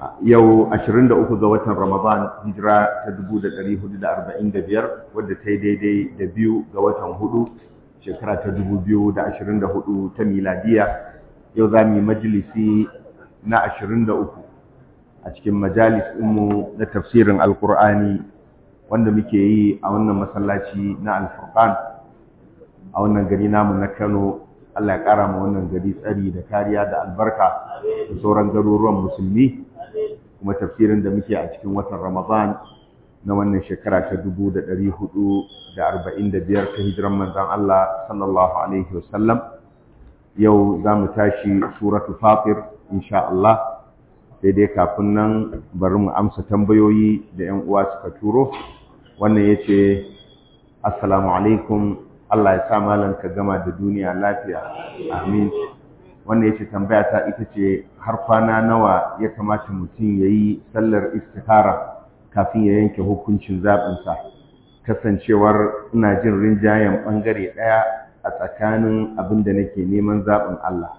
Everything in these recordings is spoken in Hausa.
yau 23 ga watan Ramadan hijira ta 1445 wadda ta yi daidai da biyu ga watan hudu shekara ta 2024 ta miladiya yau za mu yi majalisi na 23 a cikin majalis ɗinmu na tafsirin alkur'ani wanda muke yi a wannan masallaci na alfurqan a wannan gari namu na kano allah ya ƙara ma wannan gari tsari da kariya da albarka da sauran garuruwan musulmi kuma tafsirin da muke a cikin watan Ramadan na wannan shekara ta 1445 ta hijiran manzon Allah sallallahu alaihi wasallam yau za mu tashi suratu fatir insha Allah sai dai kafin nan bari mu amsa tambayoyi da 'yan uwa suka turo wannan yace assalamu alaikum Allah ya sa malam ka gama da duniya lafiya amin wanda ya ce tambaya ta ita ce har kwana nawa ya kamata mutum ya yi sallar istihara kafin ya yanke hukuncin zaɓinsa kasancewar ina jin rinjayen ɓangare ɗaya a tsakanin abin da nake neman zaɓin Allah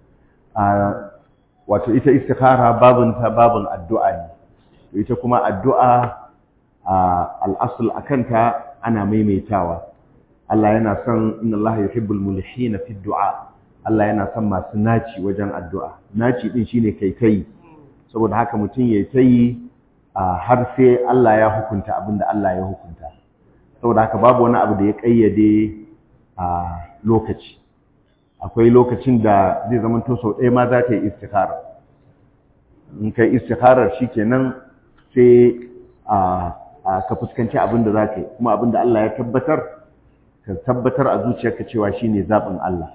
wato ita istihara babinta babin addu'a ne ita kuma addu'a al'asul a kanta ana maimaitawa Allah yana son inna Allah yuhibbul mulhina fi du'a Allah yana son masu naci wajen addu'a naci din shine kai kai saboda haka mutum ya tayi har sai Allah ya hukunta abinda Allah ya hukunta saboda haka babu wani abu da ya kayyade a lokaci akwai lokacin da zai zama to sau ɗaya ma za ta yi istikhara in kai istikharar shikenan sai a ka fuskanci abin da za ka yi kuma abin da Allah ya tabbatar ka tabbatar a zuciyarka cewa shine zaɓin Allah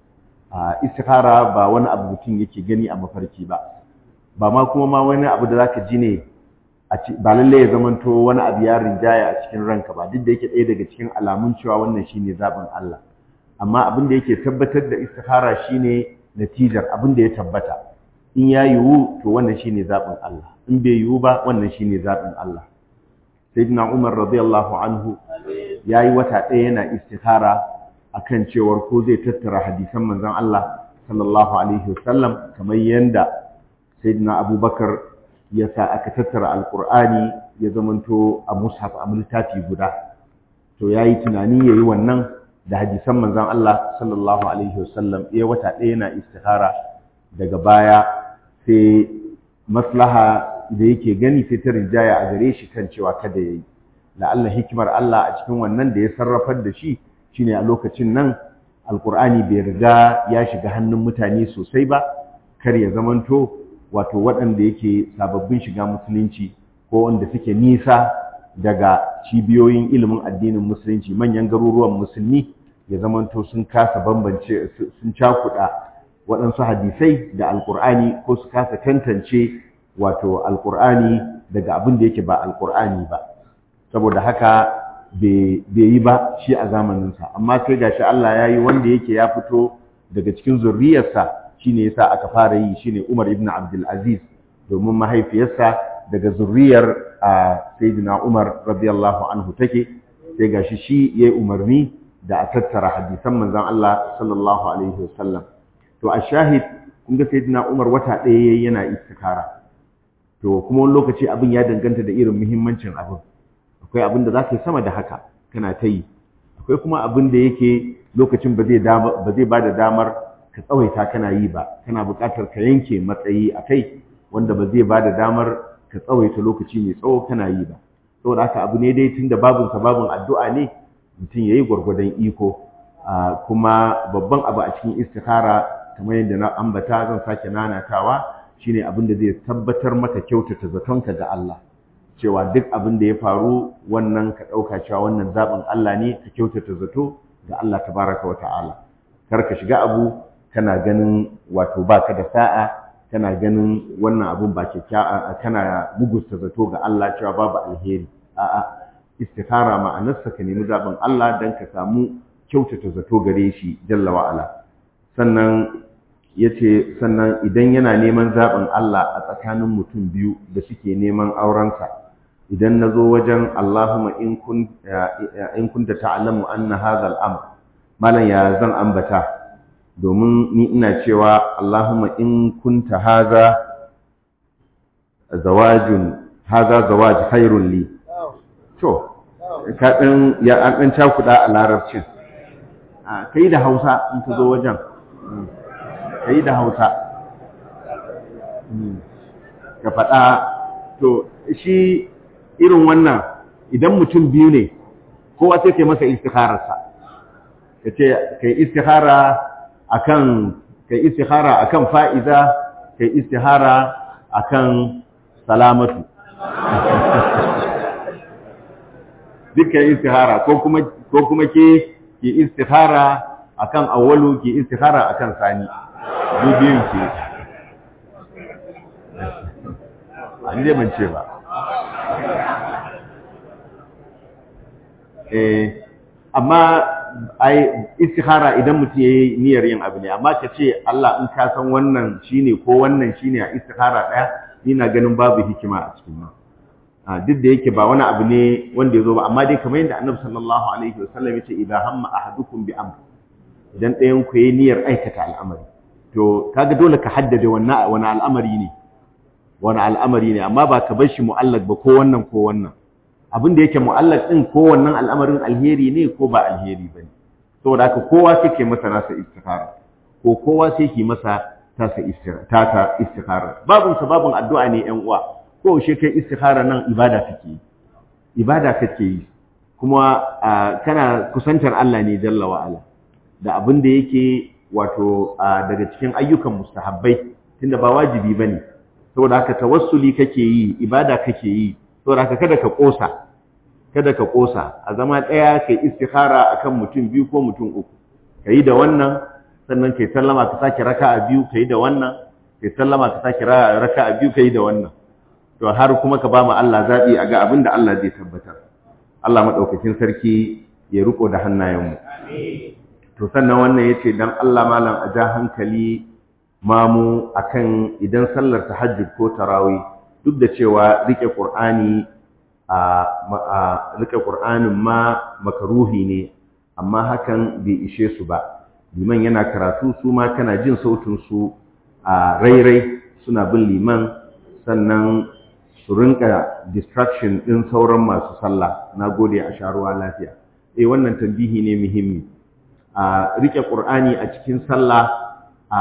istikhara ba wani abu mutum yake gani a mafarki ba ba ma kuma ma wani abu da zaka ji ne ba lalle ya zamanto wani abu ya rinjaya a cikin ranka ba duk da yake ɗaya daga cikin alamun cewa wannan shine zaɓin Allah amma abin da yake tabbatar da istikhara shine natijar abin da ya tabbata in ya yiwu to wannan shine zaɓin Allah in bai yiwu ba wannan shine zaɓin Allah sayyidina Umar radiyallahu anhu yayi wata ɗaya yana istikhara akan cewar ko zai tattara hadisan manzon Allah sallallahu alaihi wasallam kamar yanda sayyidina Abubakar ya sa aka tattara alqur'ani ya zamanto a mushaf a littafi guda to yayi tunani yayi wannan da hadisan manzon Allah sallallahu alaihi wasallam ya wata ɗaya yana istikhara daga baya sai maslaha da yake gani sai ta rinjaya a gare shi kan cewa kada yayi la'alla hikimar Allah a cikin wannan da ya sarrafar da shi shine a lokacin nan alkur'ani bai riga ya shiga hannun mutane sosai ba kar ya zamanto wato waɗanda yake sababbin shiga musulunci ko wanda suke nisa daga cibiyoyin ilimin addinin musulunci manyan garuruwan musulmi ya zamanto sun kasa bambance sun cakuɗa waɗansu hadisai da alkur'ani ko su kasa tantance wato alkur'ani daga abin da yake ba alkur'ani ba saboda haka bai yi ba shi a zamaninsa amma sai gashi Allah ya yi wanda yake ya fito daga cikin zurriyarsa shine yasa aka fara yi shine Umar ibn Abdul Aziz domin mahaifiyarsa daga zurriyar Sayyidina Umar radiyallahu anhu take sai gashi shi yayi umarni da a tattara hadisan manzon Allah sallallahu alaihi wasallam to a shahid kun ga Sayyidina Umar wata ɗaya yayi yana istikara to kuma wani lokaci abin ya danganta da irin muhimmancin abin akwai abin da za ka yi sama da haka kana ta yi akwai kuma abin da yake lokacin ba zai ba da damar ka tsawaita kana yi ba kana buƙatar ka yanke matsayi a kai wanda ba zai ba da damar ka tsawaita lokaci mai tsawo kana yi ba saboda haka abu ne dai tunda babin ka babin addu'a ne mutum ya yi gwargwadon iko kuma babban abu a cikin istikhara kamar yadda na ambata zan sake nanatawa shine abin da zai tabbatar maka kyautata zatonka ga Allah cewa duk abin da ya faru wannan ka ɗauka cewa wannan zaɓin Allah ne ka kyautata zato ga Allah tabaraka wa ta'ala kar ka shiga abu kana ganin wato baka da sa'a kana ganin wannan abun ba kyakkyawa kana mugusta zato ga Allah cewa babu alheri a'a istikhara ma'anarsa ka nemi zaɓin Allah dan ka samu kyautata zato gare shi jalla wa ala sannan yace sannan idan yana neman zaɓin Allah a tsakanin mutum biyu da suke neman aurensa idan na zo wajen Allahumma in kunta ta'lamu anna hadha al-amr malan ya zan ambata domin ni ina cewa Allahumma in kunta hadha zawajun haza zawaj khairun li to ka ɗan ya an ɗan cakuɗa a larabcin ka yi da hausa in ka zo wajen ka yi da hausa ka faɗa to shi irin wannan idan mutum biyu ne kowa sai ka yi masa istikhararsa ka ce ka yi istikhara akan ka yi istikhara akan fa'iza ka yi istihara akan salamatu dukkan istihara ko kuma ko kuma ke ki istihara akan awwalu ki istihara akan sani biyun ke an je ban ce ba eh amma ai istihara idan mutum yayi niyyar yin abu ne amma ka ce Allah in ka san wannan shine ko wannan shine a istihara daya ni na ganin babu hikima a cikin nan duk da yake ba wani abu ne wanda ya zo ba amma dai kamar yadda annabi sallallahu alaihi wasallam ya ce idan hamma ahadukum bi amr idan ɗayan ku yayi niyyar aikata al'amari to kaga dole ka haddade wannan wani al'amari ne wani al'amari ne amma ba ka bar shi mu'allaq ba ko wannan ko wannan abin da yake mu'allaq din ko wannan al'amarin alheri ne ko ba alheri bane saboda haka kowa sai ke masa nasa istikhara ko kowa sai ke masa tasa istikhara istikhara babun sababun addu'a ne ƴan uwa ko shi kai istikhara nan ibada kake yi ibada kake yi kuma kana kusantar Allah ne jalla wa ala da abin da yake wato daga cikin ayyukan mustahabbai tunda ba wajibi bane saboda haka tawassuli kake yi ibada kake yi saboda haka kada ka kosa kada ka kosa a zama daya kai istikhara akan mutum biyu ko mutum uku kai da wannan sannan kai sallama ka sake raka'a biyu kai da wannan kai sallama ka sake raka'a biyu kai da wannan to har kuma ka ba mu Allah zaɓi a ga abin da Allah zai tabbatar Allah maɗaukakin sarki ya riko da hannayenmu to sannan wannan ya ce don Allah malam a ja hankali mamu akan idan sallar tahajjud ko tarawih duk da cewa rike Qur'ani a rike Qur'anin ma makaruhi ne amma hakan bai ishe su ba liman yana karatu su ma kana jin sautin su a rairai suna bin liman sannan su rinka distraction ɗin sauran masu sallah na gode a sharuwa lafiya eh wannan tambihi ne muhimmi a rike qur'ani a cikin sallah a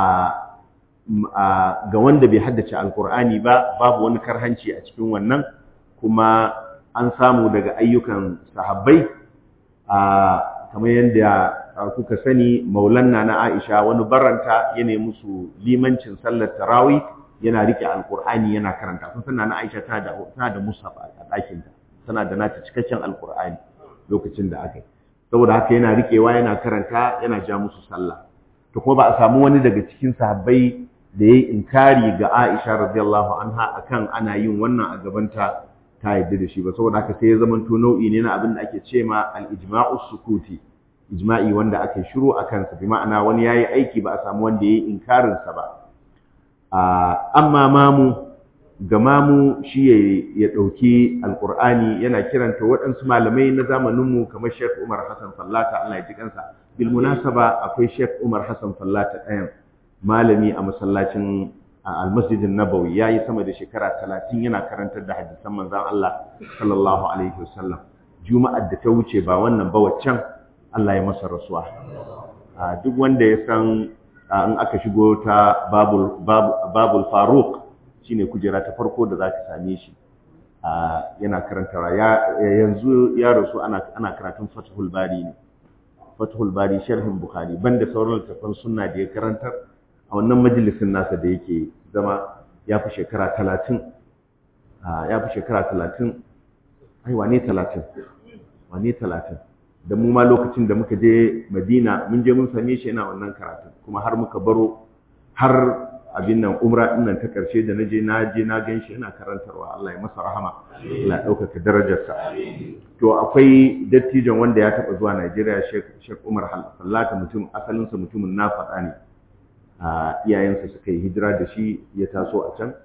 ga wanda bai haddace alqur'ani ba babu wani karhanci a cikin wannan kuma an samu daga ayyukan sahabbai a kamar yadda kuka sani maulanna na Aisha wani baranta yana musu limancin sallar tarawih yana rike alkur'ani yana karanta kun sanna na Aisha tana da tana da mushaf a ɗakin ta tana da nata cikakken alkur'ani lokacin da aka yi saboda haka yana rikewa yana karanta yana ja musu sallah to kuma ba a samu wani daga cikin sahabbai da yayi inkari ga Aisha radiyallahu anha akan ana yin wannan a gabanta ta yadda da shi ba saboda haka sai ya zama to nau'i ne na abin da ake ce ma al-ijma'u sukuti ijma'i wanda aka shiru akan sa bi ma'ana wani yayi aiki ba a samu wanda yayi inkarin sa ba amma mamu ga mamu shi ya ɗauki alƙur'ani yana kiranta waɗansu malamai na zamaninmu kamar Sheikh Umar Hassan Fallata Allah ya ji kansa bil munasaba akwai Sheikh Umar Hassan Fallata ɗayan malami a masallacin almasjidin Nabawi ya yi sama da shekara talatin yana karantar da hadisan manzon Allah sallallahu alaihi wasallam juma'ar da ta wuce ba wannan ba waccan Allah ya masa rasuwa duk wanda ya san in aka shigo ta babul babul faruq shine kujera ta farko da zaka same shi yana karantawa yanzu ya rasu ana ana karatun fathul bari ne fathul bari sharhin bukhari banda sauran littafan sunna da ya karantar a wannan majalisin nasa da yake zama ya fi shekara talatin ya fi shekara talatin ai wane talatin wane talatin da mu ma lokacin da muka je madina mun je mun same shi yana wannan karatun kuma har muka baro har abin nan umra din nan ta karshe da naje na je na gan shi yana karantarwa Allah ya masa rahama Allah ya ɗaukaka darajarsa to akwai dattijon wanda ya taɓa zuwa Najeriya Sheikh Umar Fallata mutum asalinsa mutumin na faɗa ne a iyayensa suka yi hijira da shi ya taso a can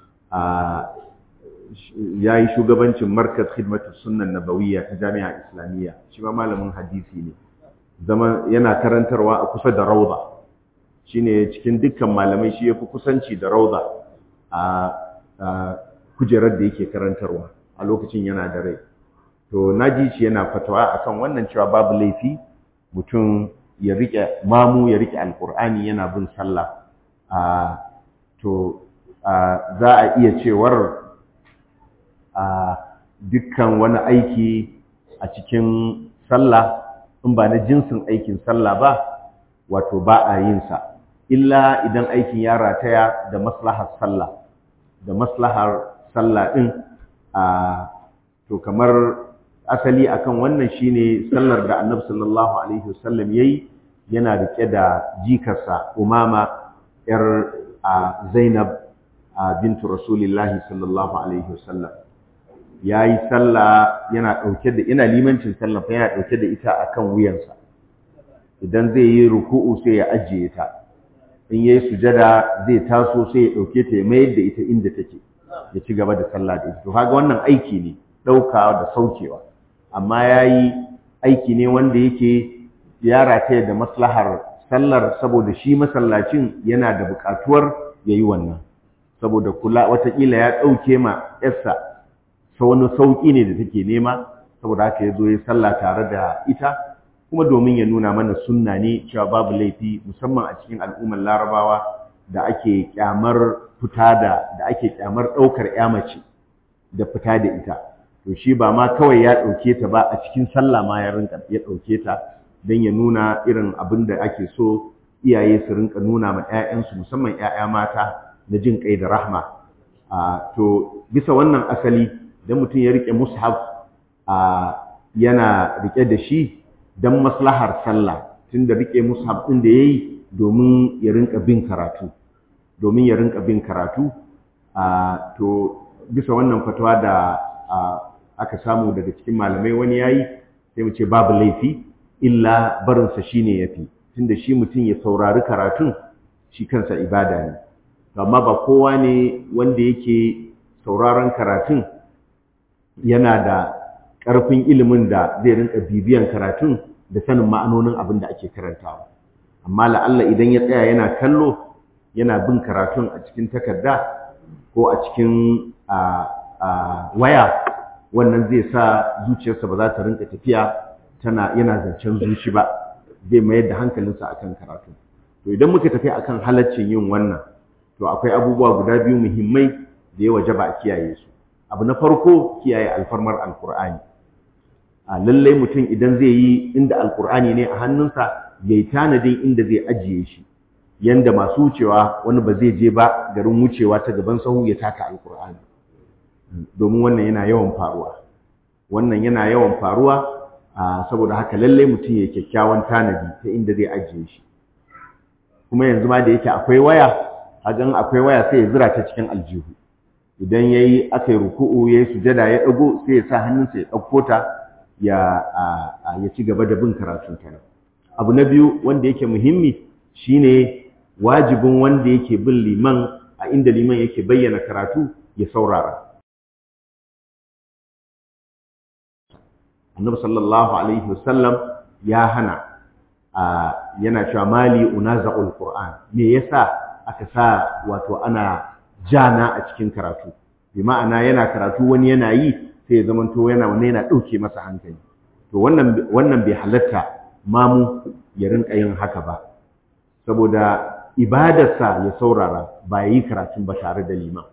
ya yi shugabancin markaz khidmatu sunnan nabawiyya ta jami'a islamiyya shi ma malamin hadisi ne zama yana karantarwa a kusa da rauda shine cikin dukkan malamai shi yafi kusanci da rauda a kujerar da yake karantarwa a lokacin yana da rai to naji shi yana fatawa akan wannan cewa babu laifi mutum ya rike mamu ya rike alkur'ani yana bin sallah a to za a iya cewar a dukkan wani aiki a cikin sallah in ba na jinsin aikin sallah ba wato ba a yin sa illa idan aikin ya rataya da maslahar sallah da maslahar sallah din a to kamar asali akan wannan shine sallar da Annabi sallallahu alaihi wasallam yayi yana rike da jikarsa Umama yar Zainab bintu Rasulillahi sallallahu alaihi wasallam yayi sallah yana dauke da ina limancin sallah fa yana dauke da ita akan wuyansa idan zai yi ruku'u sai ya ajiye ta in yayi sujada zai taso sai ya dauke ta ya mayar da ita inda take ya ci gaba da sallah da ita to kaga wannan aiki ne daukawa da saukewa amma yayi aiki ne wanda yake ya rataya da maslahar sallar saboda shi masallacin yana da buƙatuwar yayi wannan saboda kula watakila ya ɗauke ma yarsa sa wani sauƙi ne da take nema saboda haka ya zo ya sallah tare da ita kuma domin ya nuna mana sunna ne cewa babu laifi musamman a cikin al'ummar larabawa da ake kyamar fita da da ake kyamar ɗaukar ya mace da fita da ita to shi ba ma kawai ya ɗauke ta ba a cikin sallah ma ya rinka ya ɗauke ta don ya nuna irin abin da ake so iyaye su rinka nuna ma 'ya'yansu musamman 'ya'ya mata na jin kai da rahma to bisa wannan asali idan mutum ya rike mushaf yana rike da shi don maslahar sallah tunda rike mushaf ɗin da yayi domin ya rinka bin karatu domin ya rinka bin karatu to bisa wannan fatawa da aka samu daga cikin malamai wani yayi sai mu ce babu laifi illa barinsa shine yafi tunda shi mutum ya saurari karatun shi kansa ibada ne amma ba kowa ne wanda yake sauraron karatun yana da ƙarfin ilimin da zai rinka bibiyan karatun da sanin ma'anonin abin da ake karantawa amma la'alla idan ya tsaya yana kallo yana bin karatun a cikin takarda ko a cikin waya wannan zai sa zuciyarsa ba za ta rinka tafiya tana yana zancen zuci ba zai mayar da hankalinsa akan karatu to idan muka tafi akan halaccin yin wannan to akwai abubuwa guda biyu muhimmai da ya wajaba a kiyaye su abu na farko kiyaye alfarmar alkur'ani a lallai mutum idan zai yi inda alkur'ani ne a hannunsa ya yi tanadin inda zai ajiye shi yanda masu wucewa wani ba zai je ba garin wucewa ta gaban sahu ya taka alkur'ani domin wannan yana yawan faruwa wannan yana yawan faruwa saboda haka lallai mutum ya kyakkyawan tanadi ta inda zai ajiye shi kuma yanzu ma da yake akwai waya hagan akwai waya sai ya zira ta cikin aljihu idan yayi aka yi ruku'u yayi sujada ya dago sai ya sa hannunsa ya dauko ta ya ya ci gaba da bin karatun ta abu na biyu wanda yake muhimmi shine wajibin wanda yake bin liman a inda liman yake bayyana karatu ya saurara annabi sallallahu alaihi wasallam ya hana yana cewa mali unaza'ul qur'an me yasa aka sa wato ana jana a cikin karatu bi ma'ana yana karatu wani yana yi sai ya zamanto yana wani yana dauke masa hankali to wannan wannan bai halatta mamu ya rinka yin haka ba saboda ibadarsa ya saurara ba yi karatun ba tare da liman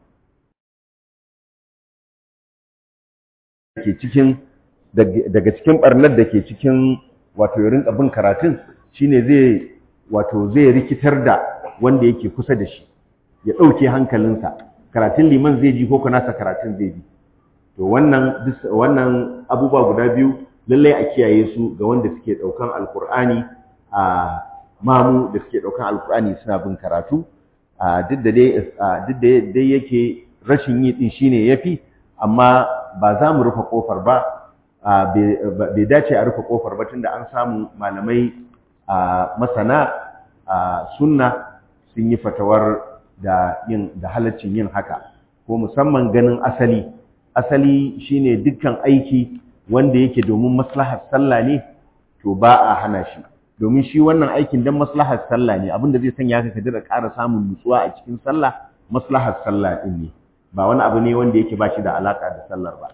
ke cikin daga cikin barnar da ke cikin wato ya rinka bin karatun shine zai wato zai rikitar da wanda yake kusa da shi ya ɗauke hankalinsa karatun liman zai ji ko nasa karatun zai ji to wannan wannan abubuwa guda biyu lallai a kiyaye su ga wanda suke ɗaukan alkur'ani a mamu da suke ɗaukan alkur'ani suna bin karatu duk da dai duk da dai yake rashin yi din shine yafi amma ba za mu rufe kofar ba bai dace a rufe kofar ba tunda an samu malamai masana sunna sun yi fatawar da yin da halaccin yin haka ko musamman ganin asali asali shine dukkan aiki wanda yake domin maslahar sallah ne to ba a hana shi domin shi wannan aikin dan maslahar sallah ne abinda zai sanya ka ka dira ƙara samun nutsuwa a cikin sallah maslahar sallah din ne ba wani abu ne wanda yake ba shi da alaka da sallar ba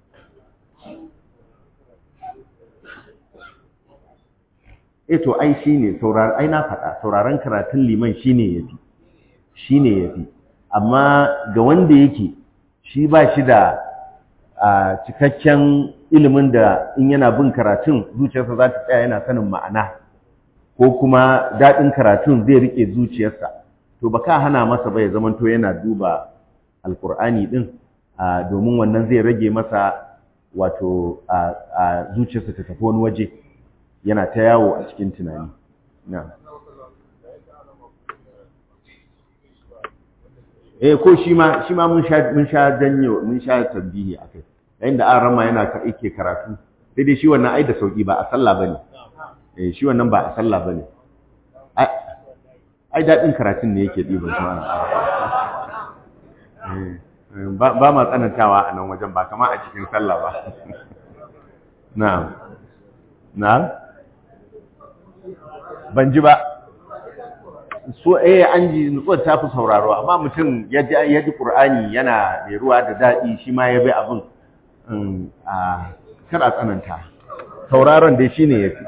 eh to ai shine saurar ai na faɗa sauraron karatun liman shine yafi shine yafi amma ga wanda yake shi ba shi da cikakken ilimin da in yana bin karatun zuciyarsa za ta tsaya yana sanin ma'ana ko kuma daɗin karatun zai riƙe zuciyarsa to ba ka hana masa ba ya zamanto yana duba alkur'ani ɗin domin wannan zai rage masa wato zuciyarsa ta tafi wani waje yana ta yawo a cikin tunani na eh ko shi ma shi ma mun sha mun sha janyo mun sha tambihi akai yayin da an rama yana ka yake karatu sai dai shi wannan ai da sauki ba a sallah bane eh shi wannan ba a sallah bane ai dadin karatun ne yake diban su ana ba ba ma tsanantawa a nan wajen ba kama a cikin sallah ba na'am na'am ban ji ba so eh an ji nutsuwar ta fi sauraro amma mutum ya ji ya ji qur'ani yana mai ruwa da daɗi shi ma ya bi abin a kar a tsananta sauraron dai shine yafi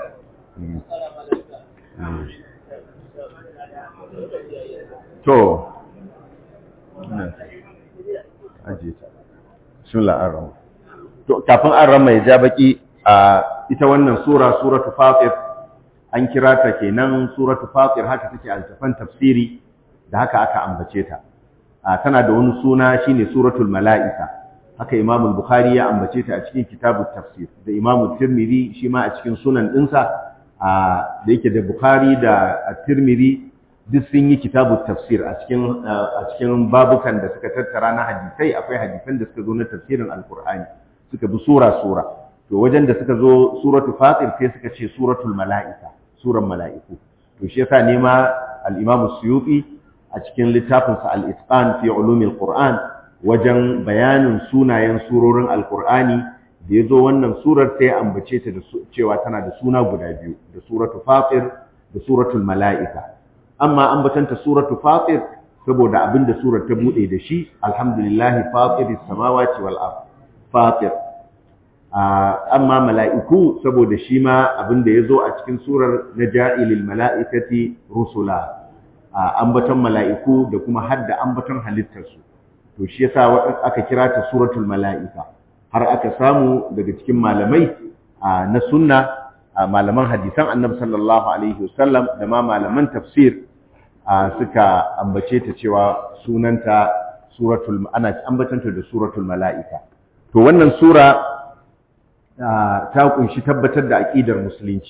to aje ta bismillah ar-rahman to kafin ar-rahman ya ja baki a ita wannan sura suratul fatir an kira ta kenan suratu fatir haka take a littafin tafsiri da haka aka ambace ta tana da wani suna shine suratul mala'ika haka imam al-bukhari ya ambace ta a cikin kitabut tafsir da imam tirmidhi shi ma a cikin sunan dinsa da yake da bukhari da tirmidhi duk sun yi kitabut tafsir a cikin a cikin babukan da suka tattara na hadisai akwai hadisan da suka zo na tafsirin alqur'ani suka bi sura sura to wajen da suka zo suratul fatir sai suka ce suratul mala'ika suran mala'iku to shi yasa nema al-imam suyuti a cikin littafinsa al-itqan fi ulumil qur'an wajen bayanin sunayen surorin alqur'ani da yazo wannan surar sai ambace ta da cewa tana da suna guda biyu da suratul fatir da suratul mala'ika amma ambatanta suratul fatir saboda abinda surar ta bude da shi alhamdulillahi fatiris samawati wal ard fatir amma mala'iku saboda shi ma abin da ya zo a cikin surar na ja'ilil mala'ikati rusula ambaton mala'iku da kuma hadda ambaton halittarsu to shi yasa aka kira ta suratul mala'ika har aka samu daga cikin malamai na sunna malaman hadisan annabi sallallahu alaihi wasallam da ma malaman tafsir suka ambace ta cewa sunanta suratul ana ambatanta da suratul mala'ika to wannan sura ta kunshi tabbatar da aƙidar musulunci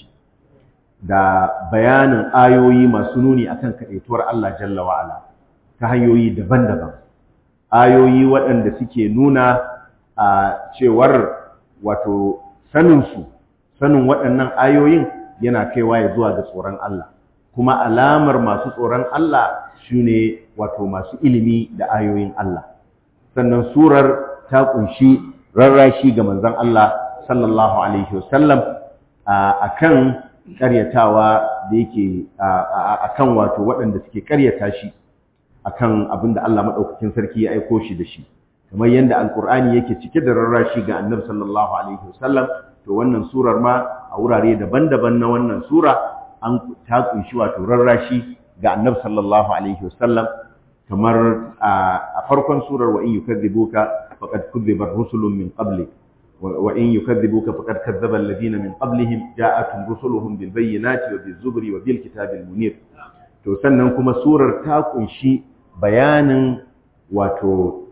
da bayanin ayoyi masu nuni akan kaɗaituwar Allah jalla wa'ala ta hanyoyi daban-daban ayoyi waɗanda suke nuna a cewar wato saninsu sanin waɗannan ayoyin yana kaiwa ya zuwa ga tsoron Allah kuma alamar masu tsoron Allah shine wato masu ilimi da ayoyin Allah sannan surar ta kunshi rarrashi ga manzon Allah sallallahu alaihi wasallam akan karyatawa da yake akan wato waɗanda suke karyata shi akan abin da Allah madaukakin sarki ya aiko shi da shi kamar yadda alkur'ani yake cike da rarrashi ga annabi sallallahu alaihi wasallam to wannan surar ma a wurare daban-daban na wannan sura an ta kunshi wato rarrashi ga annabi sallallahu alaihi wasallam kamar a farkon surar wa in yukadzibuka faqad kudzibat rusulun min qablik wa in yukadzibuka faqad kadzdzaba alladhina min qablihim ja'atuhum rusuluhum bil bayyinati wa bil zubri wa bil kitabil munir to sannan kuma surar ta kunshi bayanin wato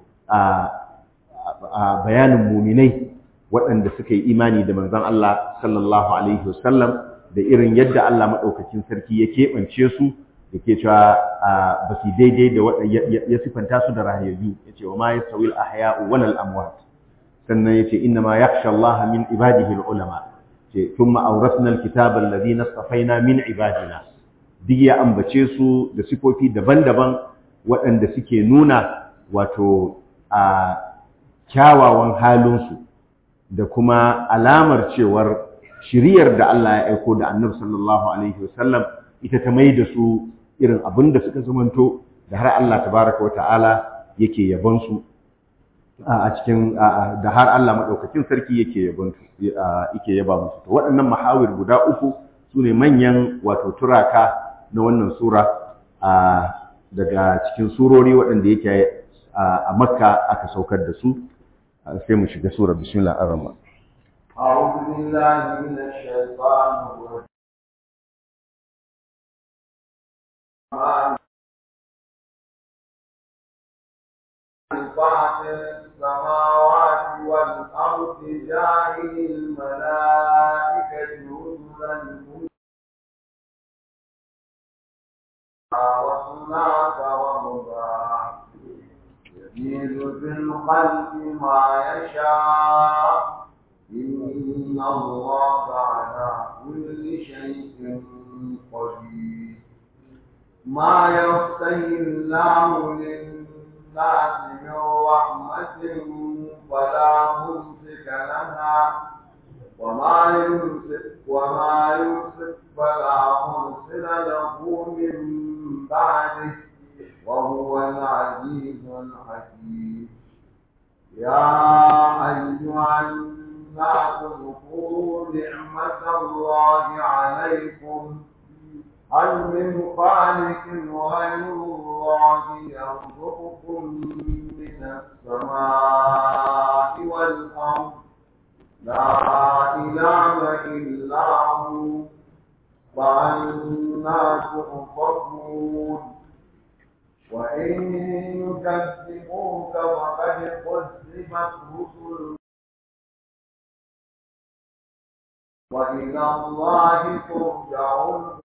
a bayanin muminai waɗanda suka yi imani da manzon Allah sallallahu alaihi wasallam da irin yadda Allah maɗaukacin sarki ya keɓance su da ke cewa ba su daidai da ya sifanta su da rahayayyu ya ce wa ma ya sawil ahya'u walal amwat sannan ya ce inna ma yakhsha Allah min ibadihi ulama ce thumma awrasna alkitaba alladhina istafaina min ibadina duk ya ambace su da sifofi daban-daban waɗanda suke nuna wato a kyawawan halinsu da kuma alamar cewar shiriyar da Allah ya aiko da annabi sallallahu alaihi wasallam ita ta mai da su irin abin da suka zamanto da har Allah tabaraka wa ta'ala yake yabon su a cikin da har Allah madaukakin sarki yake yabon yake yaba musu to waɗannan mahawir guda uku sune manyan wato turaka na wannan sura daga cikin surori waɗanda yake a Makka aka saukar da su sai mu shiga sura bismillahir rahmanir أعوذ بالله من الشيطان الرجيم فاطر السماوات والأرض جاعل الملائكة رسلا وصلاة ورباع يزيد في الخلق ما يشاء إن الله على كل شيء قدير ما يفتح الله للناس من رحمة فلا ممسك لها وما يمسك وما يمسك فلا مرسل له من بعده وهو العزيز الحكيم يا أيها الناس اذكروا نعمة الله عليكم هل من خالق غير الله يرزقكم من السماء والأرض لا إله إلا هو فأنا تؤفكون وإن يكذبوك فقد كذبت رسل وإلى الله ترجع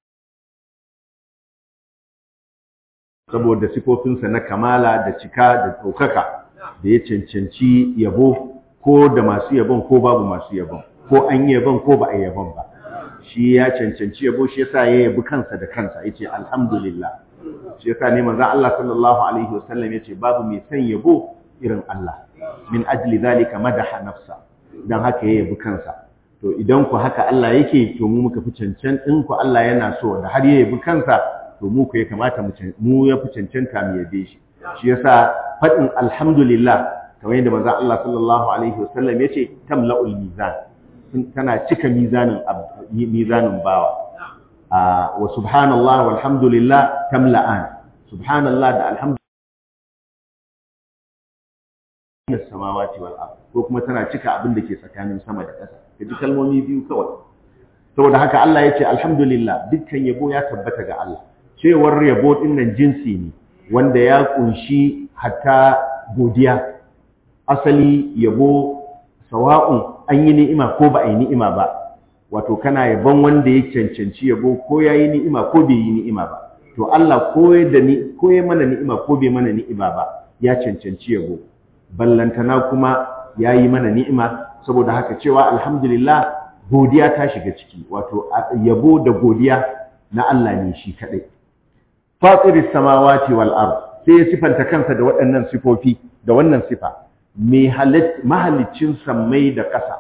saboda sifofinsa na kamala da cika da ɗaukaka da ya cancanci yabo ko da masu yabon ko babu masu yabon ko an yi yabon ko ba a yabon ba shi ya cancanci yabo shi yasa ya yabi kansa da kansa yace alhamdulillah shi yasa ne manzon Allah sallallahu alaihi wasallam yace babu mai san yabo irin Allah min ajli zalika madaha nafsa dan haka ya yabi kansa to idan ku haka Allah yake to mu muka fi cancan din ku Allah yana so da har ya yabi kansa to mu ku ya kamata mu ya fi cancanta mu yabe shi shi yasa fadin alhamdulillah kamar yadda manzon Allah sallallahu alaihi wasallam yace tamla'ul mizan tana cika mizanin mizanin bawa wa subhanallah walhamdulillah tamla'an subhanallah da alhamdulillah samawati wal ard ko kuma tana cika abin da ke tsakanin sama da ƙasa kaji kalmomi biyu kawai saboda haka Allah yace alhamdulillah dukkan yabo ya tabbata ga Allah cewar yabo din nan jinsi ne wanda ya kunshi hatta godiya asali yabo sawa'un an yi ni'ima ko ba a yi ni'ima ba wato kana yabon wanda ya cancanci yabo ko ya yi ni'ima ko bai yi ni'ima ba to Allah ko da ni ko ya mana ni'ima ko bai mana ni'ima ba ya cancanci yabo ballantana kuma ya yi mana ni'ima saboda haka cewa alhamdulillah godiya ta shiga ciki wato yabo da godiya na Allah ne shi kadai fatiris samawati wal ard sai ya sifanta kansa da waɗannan sifofi da wannan sifa mahalicin sammai da ƙasa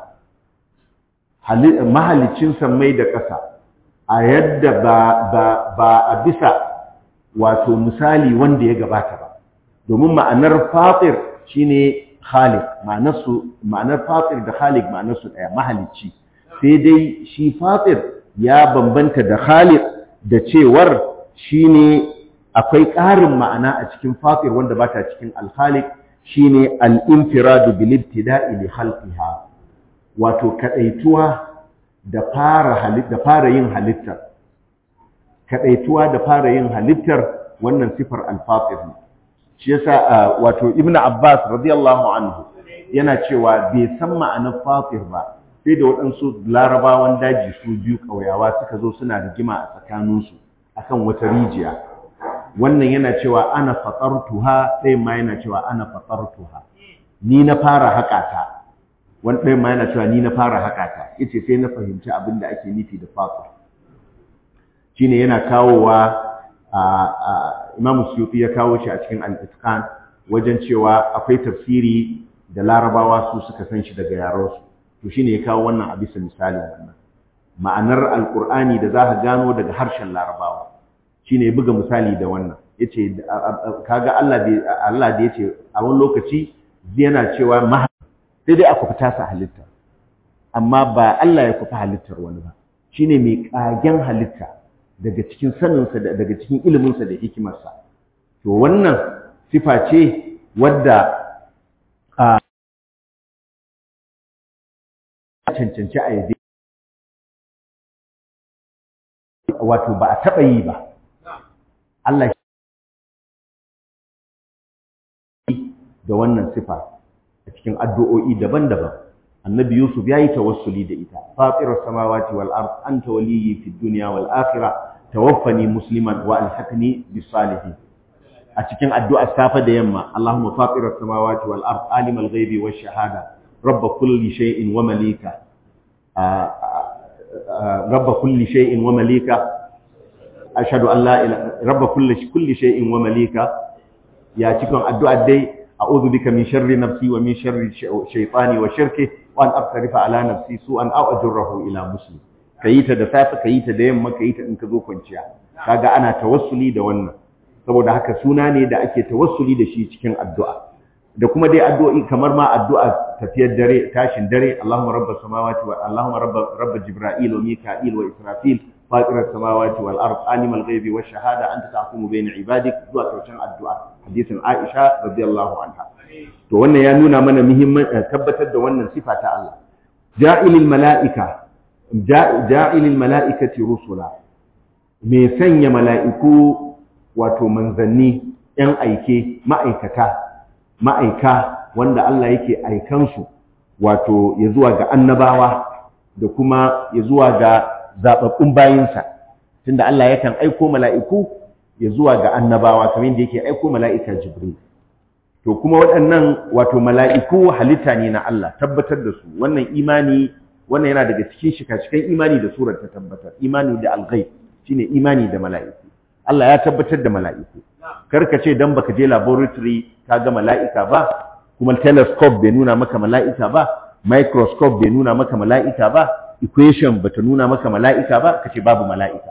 mahalicin sammai da ƙasa a yadda ba a bisa wato misali wanda ya gabata ba domin ma'anar fatir shine khaliq ma'anar fatir da khaliq ma'anar su ɗaya mahalicci sai dai shi fatir ya bambanta da khaliq da cewar shine akwai ƙarin ma'ana a cikin fatir wanda ba ta cikin alkhaliq shine al-infiradu bil ibtida'i li khalqiha wato kadaituwa da fara halitta da fara yin halittar kadaituwa da fara yin halittar wannan sifar al-fatir ne shi yasa wato ibnu abbas radiyallahu anhu yana cewa bai san ma'anar fatir ba sai da waɗansu larabawan daji su biyu ƙauyawa suka zo suna rigima a tsakaninsu akan wata rijiya wannan yana cewa ana fatartuha ɗayan ma yana cewa ana fatartuha ni na fara haƙa ta wani ɗayan ma yana cewa ni na fara haƙa ta yace sai na fahimci abin da ake nufi da fatir shine yana kawowa a Imam Suyuti ya kawo shi a cikin Al-Itqan wajen cewa akwai tafsiri da Larabawa su suka san shi daga yaransu to shine ya kawo wannan a bisa misalin wannan ma'anar Al-Qur'ani da za ka gano daga harshen Larabawa shine ya buga misali da wannan yace kaga Allah da Allah da yace a wani lokaci yana cewa ma sai dai aka fita sa halitta amma ba Allah ya kufa halittar wani ba shine mai kagen halitta daga cikin saninsa daga cikin iliminsa da hikimarsa to wannan sifa ce wadda a cancanci a yabe wato ba a taɓa yi ba Allah da wannan sifa a cikin addu'o'i daban-daban annabi yusuf ya yi tawassuli da ita fatirar samawati wal ard anta waliyyi fid dunya wal akhirah tawaffani musliman wa alhaqni bis salihin a cikin addu'ar safa da yamma allahumma fatirar samawati wal ard alimal ghaibi wash shahada rabb kulli shay'in wa malika rabb kulli shay'in wa malika ashhadu an la ilaha rabb kulli kulli shay'in wa malika ya cikin addu'ar dai a'udhu bika min sharri nafsi wa min sharri shaytani wa shirkihi wa an aqtarifa ala nafsi su'an aw ajurruhu ila muslim kayi ta da safe kayi ta da yamma kayi ta in ka zo kwanciya kaga ana tawassuli da wannan saboda haka suna ne da ake tawassuli da shi cikin addu'a da kuma dai addu'o'i kamar ma addu'a tafiyar dare tashin dare Allahumma rabbas samawati wa Allahumma rabb rabb jibril wa mika'il wa israfil fatir as-samawati wal ard alimul ghaibi wash shahada anta tahkumu bayna ibadik zuwa karshen addu'a hadisin Aisha radiyallahu anha to wannan ya nuna mana muhimman tabbatar da wannan sifa ta Allah ja'ilil mala'ika ja'ilil mala'ikati rusula me sanya mala'iku wato manzanni ‘yan aike ma'aikata ma'aika wanda Allah yake aikansu wato ya zuwa ga annabawa da kuma ya zuwa ga zaɓaɓɓun bayinsa tunda Allah yakan aiko mala'iku ya zuwa ga annabawa kamar yadda yake aiko mala'ika Jibril to kuma waɗannan wato mala'iku halitta ne na Allah tabbatar da su wannan imani wannan yana daga cikin shika-shikan imani da surar ta tabbatar imani da alghaib shine imani da mala'iku Allah ya tabbatar da mala'iku karka ce dan baka je laboratory ka ga mala'ika ba kuma telescope bai nuna maka mala'ika ba microscope bai nuna maka mala'ika ba equation bata nuna maka mala'ika ba kace babu mala'ika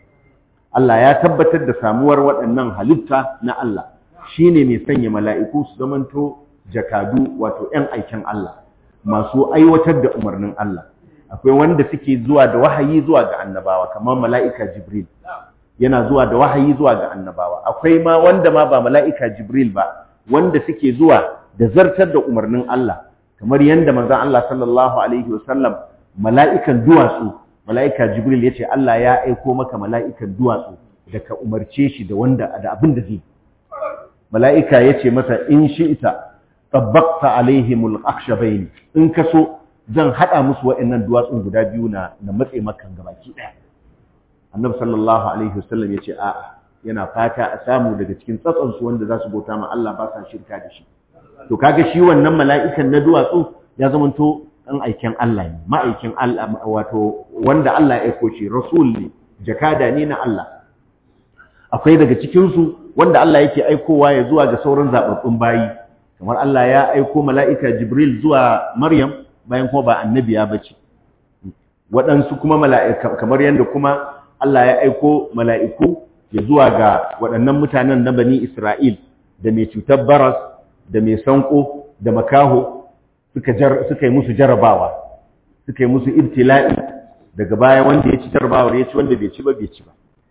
Allah ya tabbatar da samuwar waɗannan halitta na Allah shine mai sanya mala'iku su zamanto jakadu wato ‘yan aikin Allah masu aiwatar da umarnin Allah akwai wanda suke zuwa da wahayi zuwa ga annabawa kamar mala'ika Jibril yana zuwa da wahayi zuwa ga annabawa akwai ma wanda ma ba mala'ika Jibril ba wanda suke zuwa da zartar da umarnin Allah kamar yadda manzon Allah sallallahu alaihi wasallam mala'ikan duwatsu mala'ika Jibril yace Allah ya aiko maka mala'ikan duwatsu da ka umarce shi da wanda da abin da zai mala'ika yace masa in shi'ta tabbaqta alaihimul akhshabain in ka so zan hada musu waɗannan duwatsun guda biyu na na matse makan gabaki daya annabi sallallahu alaihi wasallam yace a'a yana fata a samu daga cikin tsatson su wanda za su bauta ma Allah ba sa shirka da shi to kaga shi wannan mala'ikan na duwatsu ya zamanto dan aikin Allah ne ma'aikin Allah wato wanda Allah ya aiko shi rasul ne jakada ne na Allah akwai daga cikin su wanda Allah yake aikowa ya zuwa ga sauran zababbun bayi kamar Allah ya aiko mala'ika Jibril zuwa Maryam bayan kuma ba annabiya bace waɗansu kuma mala'ika kamar yadda kuma Allah ya aiko mala'iku ya zuwa ga waɗannan mutanen na bani Isra'il da mai cutar baras da mai sanko da makaho suka yi musu jarabawa suka yi musu ibtila'i daga baya wanda ya ci jarabawar ya ci wanda bai ci ba bai ci ba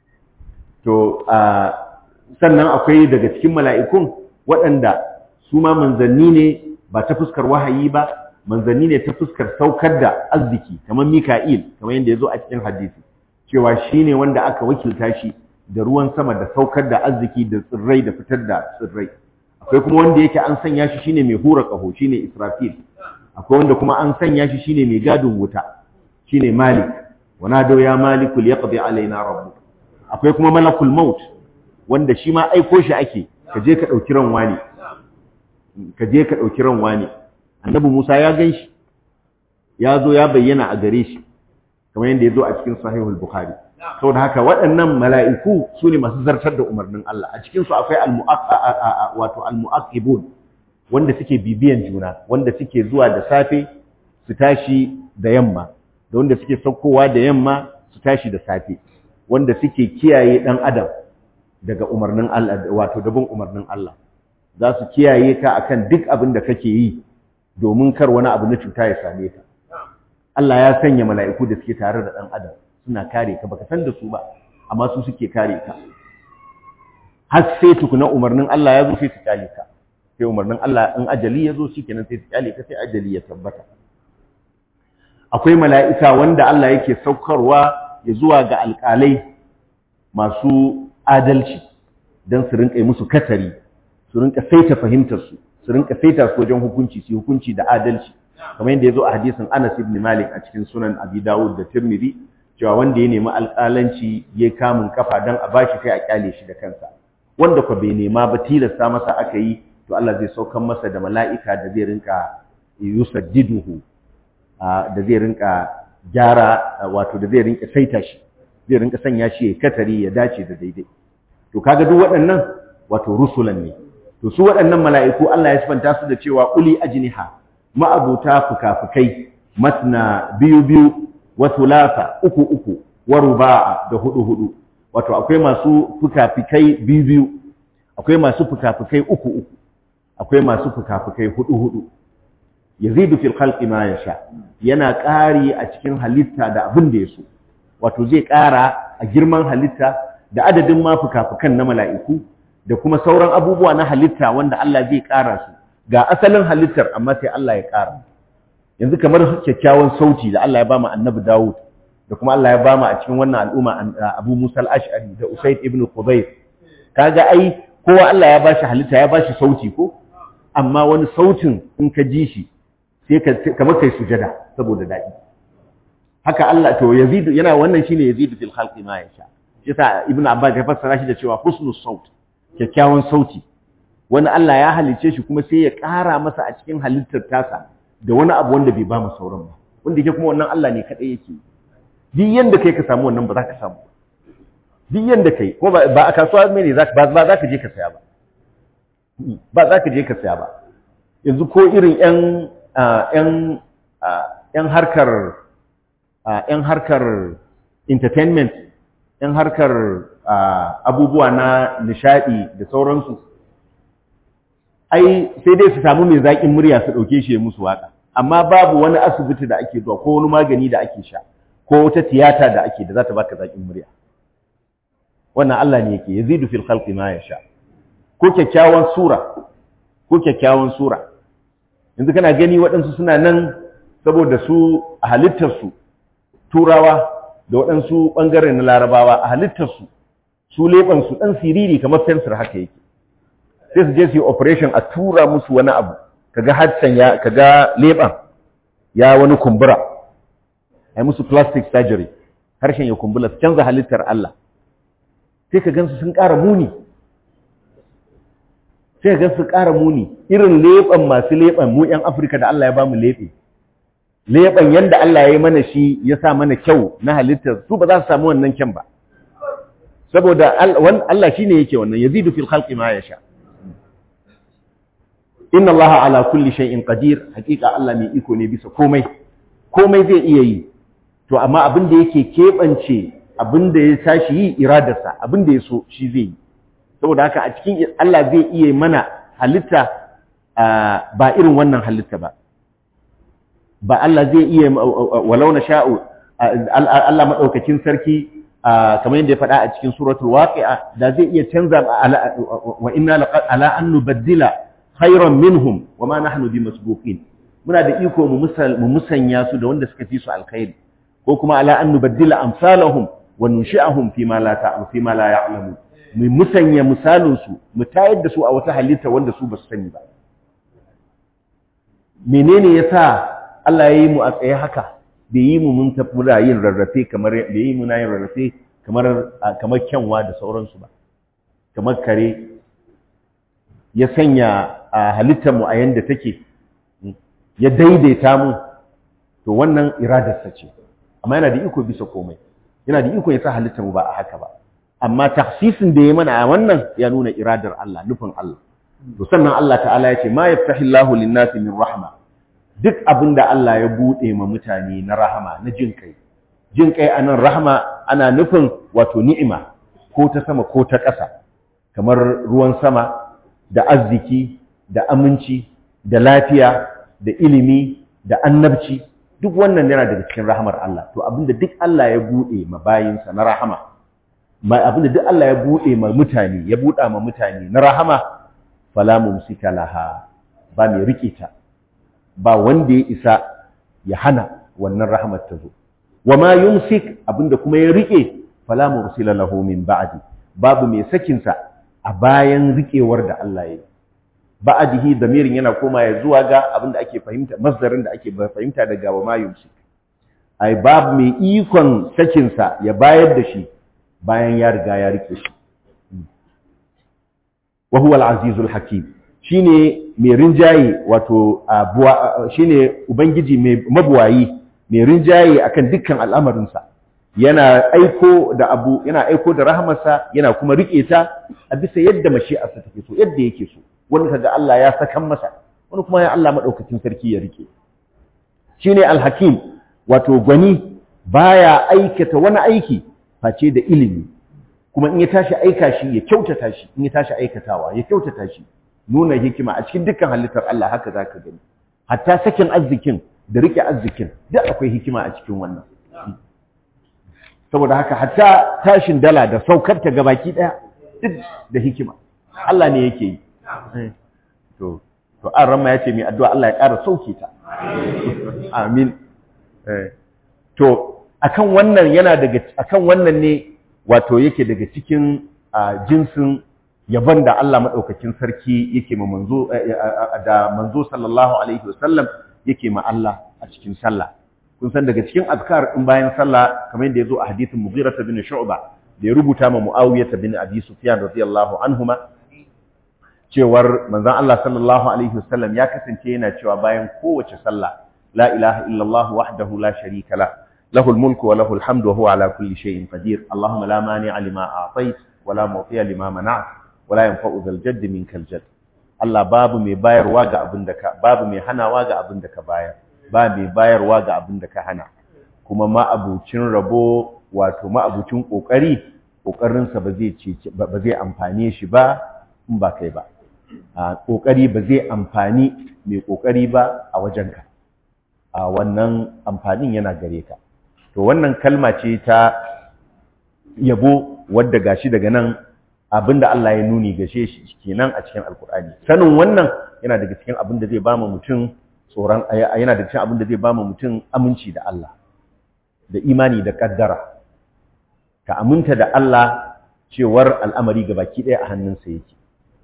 to sannan akwai daga cikin mala'ikun waɗanda su ma manzanni ne ba ta fuskar wahayi ba manzanni ne ta fuskar saukar da arziki kamar mika'il kamar yadda ya zo a cikin hadisi cewa shi ne wanda aka wakilta shi da ruwan sama da saukar da arziki da tsirrai da fitar da tsirrai akwai kuma wanda yake an sanya shi shine mai hura ƙaho shine israfil akwai wanda kuma an sanya shi shine mai gadin wuta shine malik wa nado ya maliku liyaqdi alaina rabbuk akwai kuma malakul maut wanda shi ma aiko shi ake ka je ka dauki ran wani ka je ka dauki ran wani annabi Musa ya ganshi ya zo ya bayyana a gare shi kamar yadda ya zo a cikin sahihul bukhari saboda haka waɗannan mala'iku su ne masu zartar da umarnin Allah a cikinsu akwai wato al-mu'aqibun wanda suke bibiyan juna wanda suke zuwa da safe su tashi da yamma da wanda suke saukowa da yamma su tashi da safe wanda suke kiyaye ɗan adam daga umarnin Allah wato da bin umarnin Allah za su kiyaye ka akan duk abin da kake yi domin kar wani abu na cuta ya same ka Allah ya sanya mala'iku da suke tare da ɗan adam suna kare ka baka san da su ba amma su suke kare ka har sai tukuna umarnin Allah ya zo sai su kyale ka sai umarnin Allah in ajali ya zo shikenan sai su kyale ka sai ajali ya tabbata akwai mala'ika wanda Allah yake saukarwa ya zuwa ga alƙalai masu adalci don su rinƙa musu katari su rinƙa saita fahimtarsu su rinƙa saita su wajen hukunci su hukunci da adalci kamar yadda ya zo a hadisin Anas ibn Malik a cikin sunan Abi Dawud da Tirmidhi cewa wanda ya nemi alƙalanci ya kamun kafa don a bashi sai a kyale shi da kansa wanda kwa bai nema ba tilasta masa aka yi to Allah zai saukan masa da mala'ika da zai rinka yusaddiduhu da zai rinka gyara wato da zai rinka saita shi zai rinka sanya shi ya katari ya dace da daidai to kaga duk waɗannan wato rusulan ne to su waɗannan mala'iku Allah ya sifanta su da cewa uli ajniha ma'abuta fukafukai matna biyu biyu wa thulatha uku uku wa ruba'a da hudu hudu wato akwai masu fukafukai biyu biyu akwai masu fukafukai uku uku akwai masu fukafukai hudu hudu yazidu fil khalqi ma yasha yana ƙari a cikin halitta da abin da yaso wato zai ƙara a girman halitta da adadin ma fukafukan na mala'iku da kuma sauran abubuwa na halitta wanda Allah zai ƙara su ga asalin halittar amma sai Allah ya ƙara yanzu kamar kyakkyawan sauti da Allah ya ba mu annabi Dawud da kuma Allah ya ba mu a cikin wannan al'umma Abu Musa al-Ash'ari da Usayd ibn Khudayr kaga ai kowa Allah ya bashi halitta ya bashi sauti ko amma wani sautin in ka ji shi sai ka kamar kai sujada saboda daɗi haka Allah to yazidu yana wannan shine yazidu fil khalqi ma yasha yasa ibnu abbas ya fassara shi da cewa husnus saut kyakkyawan sauti wani Allah ya halice shi kuma sai ya ƙara masa a cikin halittar tasa da wani abu wanda bai ba mu sauran ba wanda yake kuma wannan Allah ne kadai yake duk yanda kai ka samu wannan ba za ka samu duk yanda kai ko ba a kasuwa mai ne ba za ka je ka saya ba ba za ka je ka saya ba yanzu ko irin yan yan yan harkar yan harkar entertainment yan harkar abubuwa na nishadi da sauransu ai sai dai su samu mai zaƙin murya su ɗauke shi ya musu waƙa amma babu wani asibiti da ake zuwa ko wani magani da ake sha ko wata tiyata da ake da za ta baka zaƙin murya wannan Allah ne yake yazidu fil khalqi ma yasha ko kyakkyawan sura ko kyakkyawan sura yanzu kana gani waɗansu suna nan saboda su a halittarsu turawa da waɗansu ɓangare na larabawa a halittarsu su leɓansu ɗan siriri kamar fensir haka yake sai su je su yi operation a tura musu wani abu kaga harshen ya kaga leɓan ya wani kumbura ai musu plastic surgery harshen ya kumbura su canza halittar Allah sai ka gansu sun ƙara muni sai ka gansu ƙara muni irin leɓan masu leɓan mu 'yan Afirka da Allah ya ba mu leɓe leɓen yanda Allah ya yi mana shi ya sa mana kyau na halittar su ba za su samu wannan kyan ba saboda Allah shi ne yake wannan yazidu fil khalqi ma yasha inna Allah ala kulli shay'in qadir hakika Allah mai iko ne bisa komai komai zai iya yi to amma abin da yake kebance abin da ya tashi yi iradarsa abin da ya so shi zai yi saboda haka a cikin Allah zai iya mana halitta ba irin wannan halitta ba ba Allah zai iya walau na sha'u Allah maɗaukakin sarki kamar yadda ya faɗa a cikin suratul waqi'a da zai iya canza wa inna ala an nubaddila khayran minhum wa ma nahnu bimasbuqin muna da iko mu musanya su da wanda suka fi su alkhairi ko kuma ala an nubaddila amsalahum wa nunshi'ahum fi ma la ta'lamu fi ma la ya'lamu mu musanya misalin su mu tayar da su a wata halitta wanda su ba su sani ba menene yasa Allah ya yi mu a tsaye haka bai yi mu mun tafi da yin rarrafe kamar bai yi mu na yin rarrafe kamar kamar kyanwa da sauransu ba kamar kare ya sanya a halittar mu a yanda take ya daidaita mu to wannan iradarsa ce amma yana da iko bisa komai yana da iko ya sa halittar mu ba a haka ba amma tafsisin da ya mana a wannan ya nuna iradar Allah nufin Allah to sannan Allah ta'ala ya ce ma yaftahillahu lin-nasi min rahma duk abin da Allah ya buɗe ma mutane na rahama na jin kai jin kai a nan rahama ana nufin wato ni'ima ko ta sama ko ta ƙasa kamar ruwan sama da arziki da aminci da lafiya da ilimi da annabci duk wannan yana daga cikin rahamar Allah to abinda duk Allah ya bude ma bayinsa na rahama ma abinda duk Allah ya bude ma mutane ya buda ma mutane na rahama fala mumsika laha ba mai rike ta ba wanda ya isa ya hana wannan rahamar ta zo wama yumsik abinda kuma ya rike fala mursila lahu min ba'di babu mai sakin sa a bayan rikewar da Allah ya yi ba'dihi damirin yana koma ya zuwa ga abinda ake fahimta masdarin da ake fahimta daga wama yumsik ai babu mai ikon sakin sa ya bayar da shi bayan ya riga ya rike shi wa huwa al-azizul hakim shine mai rinjaye wato shine ubangiji mai mabuwayi mai rinjaye akan dukkan al'amarinsa yana aiko da abu yana aiko da rahamarsa yana kuma rike ta a bisa yadda mashi'arsa take so yadda yake so wani kaga Allah ya sakan masa wani kuma ya Allah madaukakin sarki ya rike shine al-hakim wato gwani baya aikata wani aiki face da ilimi kuma in ya tashi aika shi ya kyautata shi in ya tashi aikatawa ya kyautata shi nuna hikima a cikin dukkan halittar Allah haka zaka gani hatta sakin arzikin da rike arzikin duk akwai hikima a cikin wannan saboda haka hatta tashin dala da saukar ta gabaki daya duk da hikima Allah ne yake yi to to an ramma yace mai addu'a Allah ya ƙara sauke ta amin to akan wannan yana daga akan wannan ne wato yake daga cikin jinsin yabon da Allah maɗaukakin sarki yake ma manzo da manzo sallallahu alaihi wasallam yake ma Allah a cikin sallah kun san daga cikin azkar in bayan sallah kamar yadda yazo a hadisin Mughirah bin Shu'ba da ya rubuta ma Muawiyah bin Abi Sufyan radiyallahu anhuma cewar manzon Allah sallallahu alaihi wasallam ya kasance yana cewa bayan kowace sallah la ilaha illallah wahdahu la sharika la له الملك وله الحمد وهو على كل شيء قدير اللهم لا مانع لما أعطيت ولا معطي لما منعت ولا ينفع ذا الجد منك الجد Allah babu mai bayarwa ga abin da ka babu mai hanawa ga abin da ka bayar ba mai bayarwa ga abin da ka hana kuma ma'abucin rabo wato ma'abucin kokari kokarinsa ba zai ce ba zai amfane shi ba in ba kai ba kokari ba zai amfani mai kokari ba a wajenka a wannan amfanin yana gare ka to wannan kalma ce ta yabo wadda gashi daga nan abinda Allah ya nuni gashe shi kenan a cikin alkur'ani sanin wannan yana daga cikin abin da zai ba mu mutum tsoron yana daga cikin abin da zai ba mu mutum aminci da Allah da imani da kaddara ka aminta da Allah cewar al'amari baki ɗaya a hannunsa yake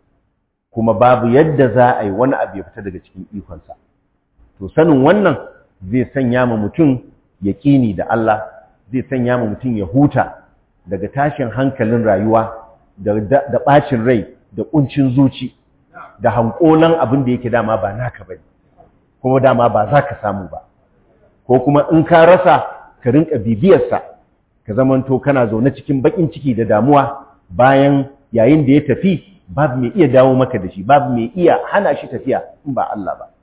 kuma babu yadda za a yi wani abu ya fita daga cikin ikonsa to sanin wannan zai sanya ma mutum yaƙini da Allah zai sanya ma mutum ya huta daga tashin hankalin rayuwa da ɓacin rai da ƙuncin zuci da hankolan abin da yake dama ba naka bane kuma dama ba za ka samu ba ko kuma in ka rasa ka rinka bibiyarsa ka zamanto kana zaune cikin baƙin ciki da damuwa bayan yayin da ya tafi babu mai iya dawo maka da shi babu mai iya hana shi tafiya in ba Allah ba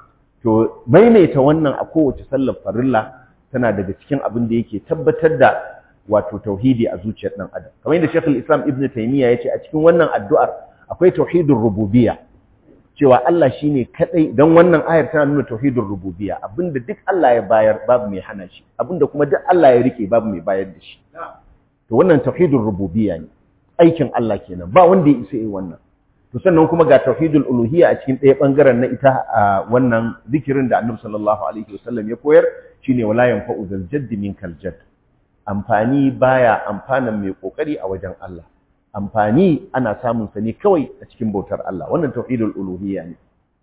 to maimaita wannan a kowace sallar farilla tana daga cikin abin da yake tabbatar da wato tauhidi a zuciyar dan adam kamar yadda Sheikh islam Ibn Taymiyyah yace a cikin wannan addu'ar akwai tauhidur rububiyya cewa Allah shine kadai dan wannan ayar tana nuna tauhidur rububiyya abinda duk Allah ya bayar babu mai hana shi abinda kuma duk Allah ya rike babu mai bayar da shi to wannan tauhidur rububiyya ne aikin Allah kenan ba wanda ya isa yi wannan to sannan kuma ga tauhidul uluhiyya a cikin ɗaya bangaren na ita a wannan zikirin da Annabi sallallahu alaihi wasallam ya koyar shine wala yanfa'u zal jadd minkal jadd amfani baya amfanan mai kokari a wajen Allah amfani ana samun sa ne kawai a cikin bautar Allah wannan tauhidul uluhiyya ne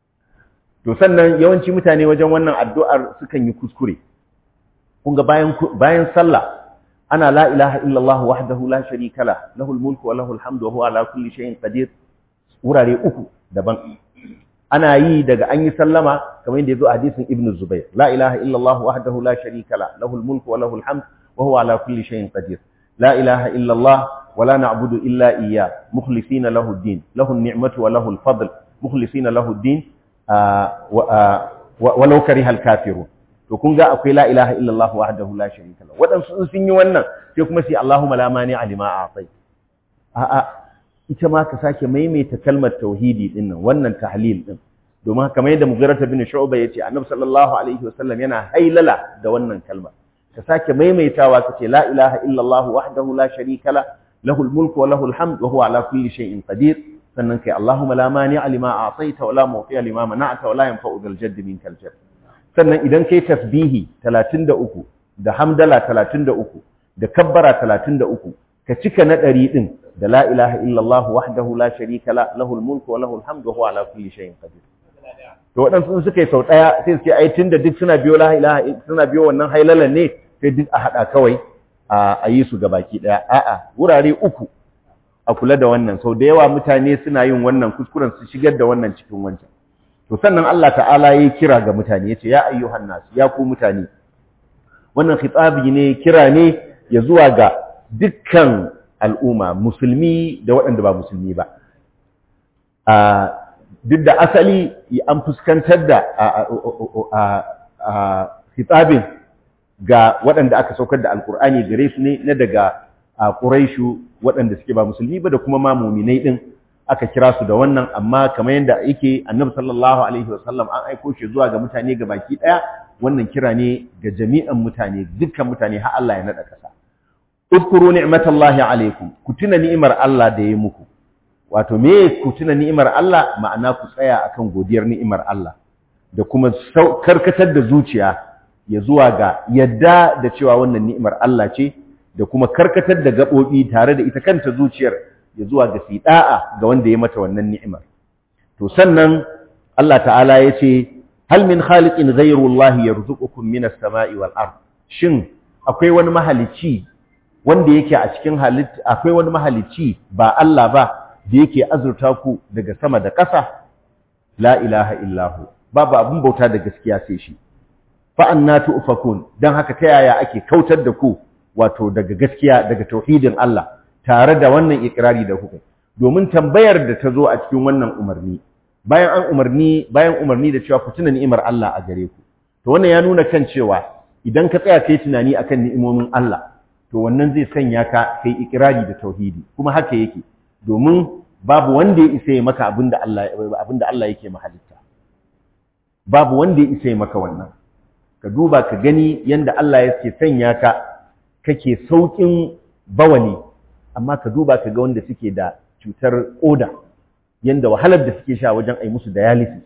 to sannan yawanci mutane wajen wannan addu'ar sukan yi kuskure kun ga bayan bayan sallah ana la ilaha illallah wahdahu la sharika la lahul mulku wa lahul hamdu wa huwa ala kulli shay'in qadir wurare uku daban ana yi daga an yi sallama kamar yadda yazo a hadisin ibnu zubair la ilaha illallah wahdahu la sharika la lahul mulku wa lahul hamdu wa huwa ala kulli shay'in qadir la ilaha illallah wa la na'budu illa iyyah mukhlisina lahu ad-din lahu an-ni'matu wa lahu al-fadl mukhlisina lahu ad-din wa law kariha al-kafirun to kun ga akwai la ilaha illallah wahdahu la sharika lahu wadansu sun yi wannan sai kuma sai Allahumma la mani alima a'tai a'a ita ma ka sake maimaita kalmar tauhidi din nan wannan tahlil din domin kamar yadda Mughirah bin Shu'bah yace Annabi sallallahu alaihi wasallam yana hailala da wannan kalma ka sake maimaitawa kace la ilaha illa Allah wahdahu la sharika la lahul mulku wa lahul hamd wa huwa ala kulli shay'in qadir sannan kai Allahumma la mani'a lima a'taita wa la mu'tiya lima mana'ta wa la yanfa'u dhal jaddi minkal jadd sannan idan kai tasbihi 33 da hamdala 33 da kabbara 33 ka cika na ɗari ɗin da la ilaha illallah wahdahu la sharika la lahul mulku wa lahul hamdu wa huwa ala kulli shay'in qadir to waɗansu suka yi sau ɗaya sai su ce ai tunda duk suna biyo la ilaha suna biyo wannan hailalan ne sai duk a haɗa kawai a yi su gabaki ɗaya a'a wurare uku a kula da wannan sau da yawa mutane suna yin wannan kuskuren su shigar da wannan cikin wancan to sannan Allah ta'ala ya kira ga mutane ya ce ya ayyuhan nas ya ku mutane wannan khitabi ne kira ne ya zuwa ga dukkan al'umma musulmi da waɗanda ba musulmi ba duk da asali an fuskantar da hitabin ga waɗanda aka saukar da alkur'ani gare su ne na daga ƙuraishu waɗanda suke ba musulmi ba da kuma ma muminai ɗin aka kira su da wannan amma kamar yadda yake annabi sallallahu alaihi wasallam an aiko shi zuwa ga mutane ga baki ɗaya wannan kira ne ga jami'an mutane dukkan mutane har Allah ya naɗa ƙasa Uzkuru ni'matallahi alaikum ku tuna ni'imar Allah da ya muku wato me ku tuna ni'imar Allah ma'ana ku tsaya akan godiyar ni'imar Allah da kuma karkatar da zuciya ya zuwa ga yadda da cewa wannan ni'imar Allah ce da kuma karkatar da gabobi tare da ita kanta zuciyar ya zuwa ga sida'a ga wanda ya mata wannan ni'imar to sannan Allah ta'ala ya ce hal min khaliqin ghayru Allah yarzuqukum minas sama'i wal ard shin akwai wani mahalicci wanda yake a cikin halitta akwai wani mahalicci ba Allah ba da yake azurta ku daga sama da ƙasa la ilaha illahu babu abin bauta da gaskiya sai shi fa annatu ufakun dan haka ta yaya ake kautar da ku wato daga gaskiya daga tauhidin Allah tare da wannan ikrari da kuka domin tambayar da ta zo a cikin wannan umarni bayan an umarni bayan umarni da cewa ku tuna ni'imar Allah a gare ku to wannan ya nuna kan cewa idan ka tsaya kai tunani akan ni'imomin Allah to wannan zai sanya ka kai ikirari da tauhidi kuma haka yake domin babu wanda ya isa ya maka abinda Allah abinda Allah yake mahalitta babu wanda ya isa ya maka wannan ka duba ka gani yanda Allah yake sanya ka kake saukin bawali amma ka duba ka ga wanda suke da cutar koda yanda wahalar da suke sha wajen ai musu dialysis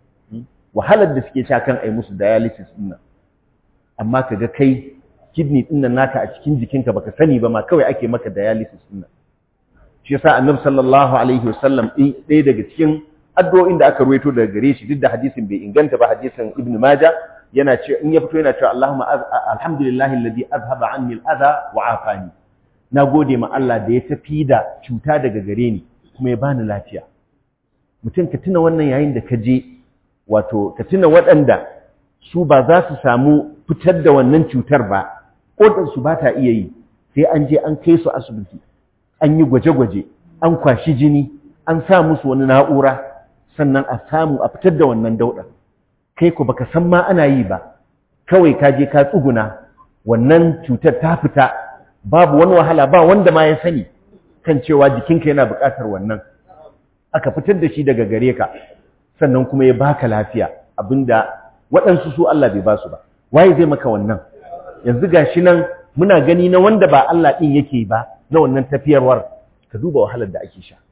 wahalar da suke sha kan ai musu dialysis din amma kaga kai kidney din nan naka a cikin jikinka baka sani ba ma kawai ake maka dialysis din nan shi yasa annabi sallallahu alaihi wasallam ɗaya daga cikin addu'o'in da aka ruwaito daga gare shi duk da hadisin bai inganta ba hadisin ibn maja yana ce in ya fito yana cewa Allahumma alhamdulillahi alladhi azhaba anni al-adha wa afani na gode ma Allah da ya tafi da cuta daga gare ni kuma ya bani lafiya mutum ka tuna wannan yayin da ka je wato ka tuna waɗanda su ba za su samu fitar da wannan cutar ba ƙodarsu ba ta iya yi sai an je an kai su asibiti an yi gwaje-gwaje an kwashi jini an sa musu wani na'ura sannan a samu a fitar da wannan dauɗa kai ku baka san ma ana yi ba kawai ka je ka tsuguna wannan cutar ta fita babu wani wahala ba wanda ma ya sani kan cewa jikinka yana buƙatar wannan aka fitar da shi daga gare ka sannan kuma ya baka lafiya abinda waɗansu su Allah bai ba su ba waye zai maka wannan yanzu gashi nan muna gani na wanda ba Allah ɗin yake ba na wannan tafiyarwar ka duba wahalar da ake sha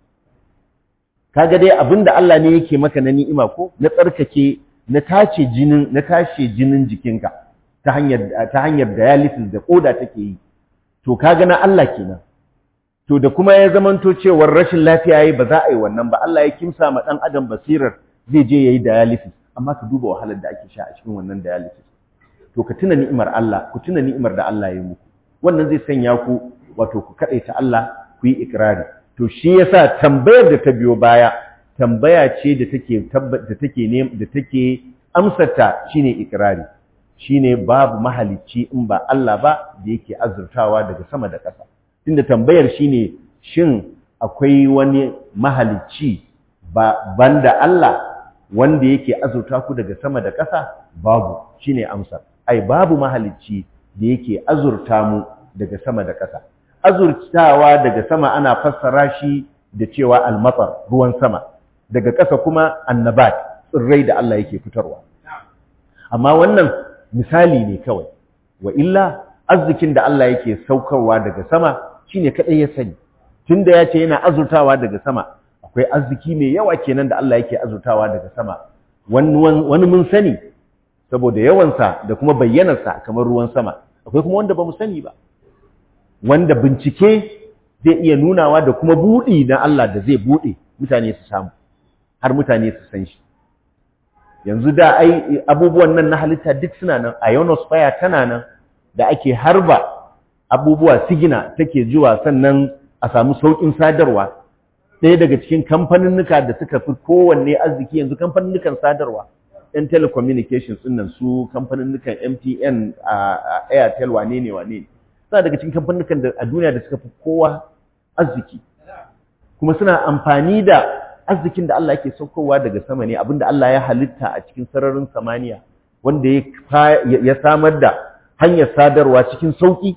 kaga dai abinda Allah ne yake maka na ni'ima ko na tsarkake na tace jinin na tace jinin jikinka ta hanyar ta hanyar dialysis da koda take yi to kaga na Allah kenan to da kuma ya zamanto cewar rashin lafiya yayi ba za a yi wannan ba Allah ya kimsa ma dan adam basirar zai je yayi dialysis amma ka duba wahalar da ake sha a cikin wannan dialysis to ka tuna ni'imar Allah ku tuna ni'imar da Allah ya muku wannan zai sanya ku wato ku kadaita Allah ku yi ikrari to shi yasa tambayar da ta biyo baya tambaya ce da take da take ne da take amsarta shine ikrari shine babu mahalicci in ba Allah ba da yake azurtawa daga sama da ƙasa tunda tambayar shine shin akwai wani mahalicci ba banda Allah wanda yake azurta ku daga sama da ƙasa babu shine amsar ai babu mahalicci da yake azurta mu daga sama da ƙasa azurtawa daga sama ana fassara shi da cewa almatar ruwan sama daga ƙasa kuma annabat tsirrai da Allah yake fitarwa amma wannan misali ne kawai wa illa arzikin da Allah yake saukarwa daga sama shine kadai ya sani tunda ya ce yana azurtawa daga sama akwai arziki mai yawa kenan da Allah yake azurtawa daga sama wani mun sani saboda yawansa da kuma bayyanarsa kamar ruwan sama akwai kuma wanda ba mu sani ba wanda bincike zai iya nunawa da kuma buɗi na Allah da zai buɗe mutane su samu har mutane su san shi yanzu da ai abubuwan nan na halitta duk suna nan ionosphere tana nan da ake harba abubuwa sigina take zuwa sannan a samu sauƙin sadarwa ɗaya daga cikin kamfaninnuka da suka fi kowanne arziki yanzu kamfaninnukan sadarwa ‘yan telecommunications ɗin nan su kamfaninnukan MTN a Airtel wane ne wane ne suna daga cikin kamfaninnukan da a duniya da suka fi kowa arziki kuma suna amfani da arzikin da Allah yake saukowa daga sama ne abinda Allah ya halitta a cikin sararin samaniya wanda ya samar da hanyar sadarwa cikin sauki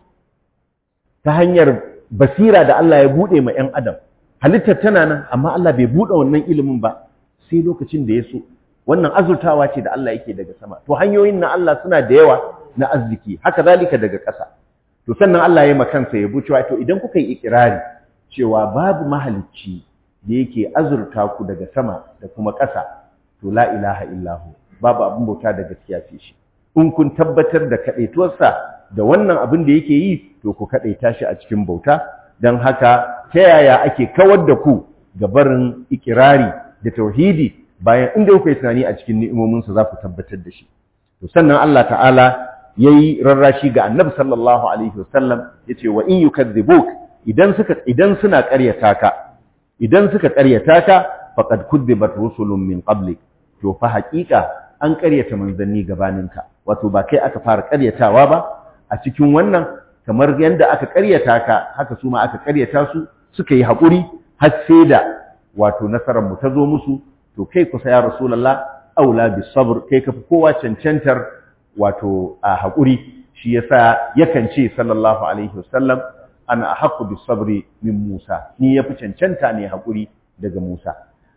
ta hanyar basira da Allah ya bude ma 'yan adam halittar tana nan amma Allah bai bude wannan ilimin ba sai lokacin da ya so wannan azurtawa ce da Allah yake daga sama to hanyoyin na Allah suna da yawa na arziki haka zalika daga ƙasa to sannan Allah ya makansa ya bucewa to idan kuka yi ikirari cewa babu mahalicci da yake azurta ku daga sama da kuma ƙasa to la ilaha illahu babu abin bauta da gaskiya ce shi in kun tabbatar da kaɗaituwarsa da wannan abin da yake yi to ku kaɗaita shi a cikin bauta don haka ta yaya ake kawar da ku ga barin ikirari da tauhidi bayan inda kuka yi tunani a cikin ni'imominsa za ku tabbatar da shi to sannan Allah ta'ala yayi rarrashi ga Annabi sallallahu alaihi wasallam yace wa in yukadzibuk idan suka idan suna ƙaryata ka idan suka ƙaryata ka faqad kudzibat rusulun min qablik to fa haƙiƙa an ƙaryata manzanni gabaninka wato ba kai aka fara ƙaryatawa ba a cikin wannan kamar yadda aka ƙaryata ka haka su ma aka ƙaryata su suka yi haƙuri har sai da wato nasarar mu ta zo musu to kai kusa ya rasulullah aula bis sabr kai ka fi kowa cancantar wato a haƙuri shi yasa yakan ce sallallahu alaihi wasallam ana haqqu bis sabri min Musa ni yafi cancanta ne haƙuri daga Musa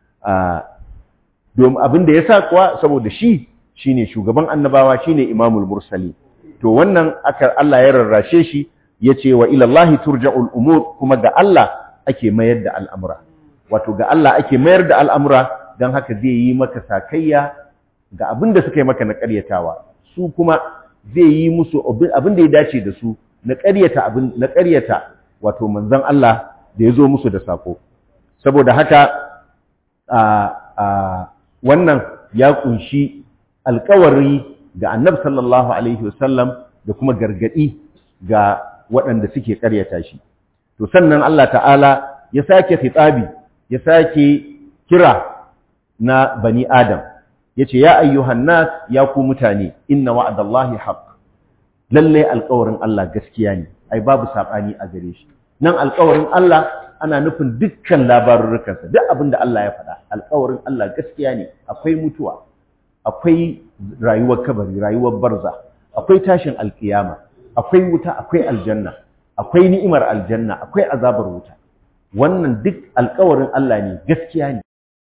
domin abin da yasa kuwa saboda shi shine shugaban annabawa shine imamul mursali to wannan aka Allah ya rarrashe shi yace wa ila Allah turja'ul umur kuma ga Allah ake mayar da al'amura wato ga Allah ake mayar da al'amura dan haka zai yi maka sakayya ga abin da suka yi maka na ƙaryatawa su kuma zai yi musu abin da ya dace da su na ƙaryata abin na ƙaryata wato manzon Allah da ya zo musu da sako saboda haka a a wannan ya kunshi alkawari ga annabi sallallahu alaihi wasallam da kuma gargadi ga waɗanda suke ƙaryata shi to sannan Allah ta'ala ya sake fitabi ya sake kira na bani adam yace ya ayyuhan nas ya ku mutane inna wa'dallahi haqq lalle alƙawarin Allah gaskiya ne ai babu sabani a gare shi nan alƙawarin Allah ana nufin dukkan labarurrukansa duk abin da Allah ya faɗa alƙawarin Allah gaskiya ne akwai mutuwa akwai rayuwar kabari rayuwar barza akwai tashin alkiyama akwai wuta akwai aljanna akwai ni'imar aljanna akwai azabar wuta wannan duk alƙawarin Allah ne gaskiya ne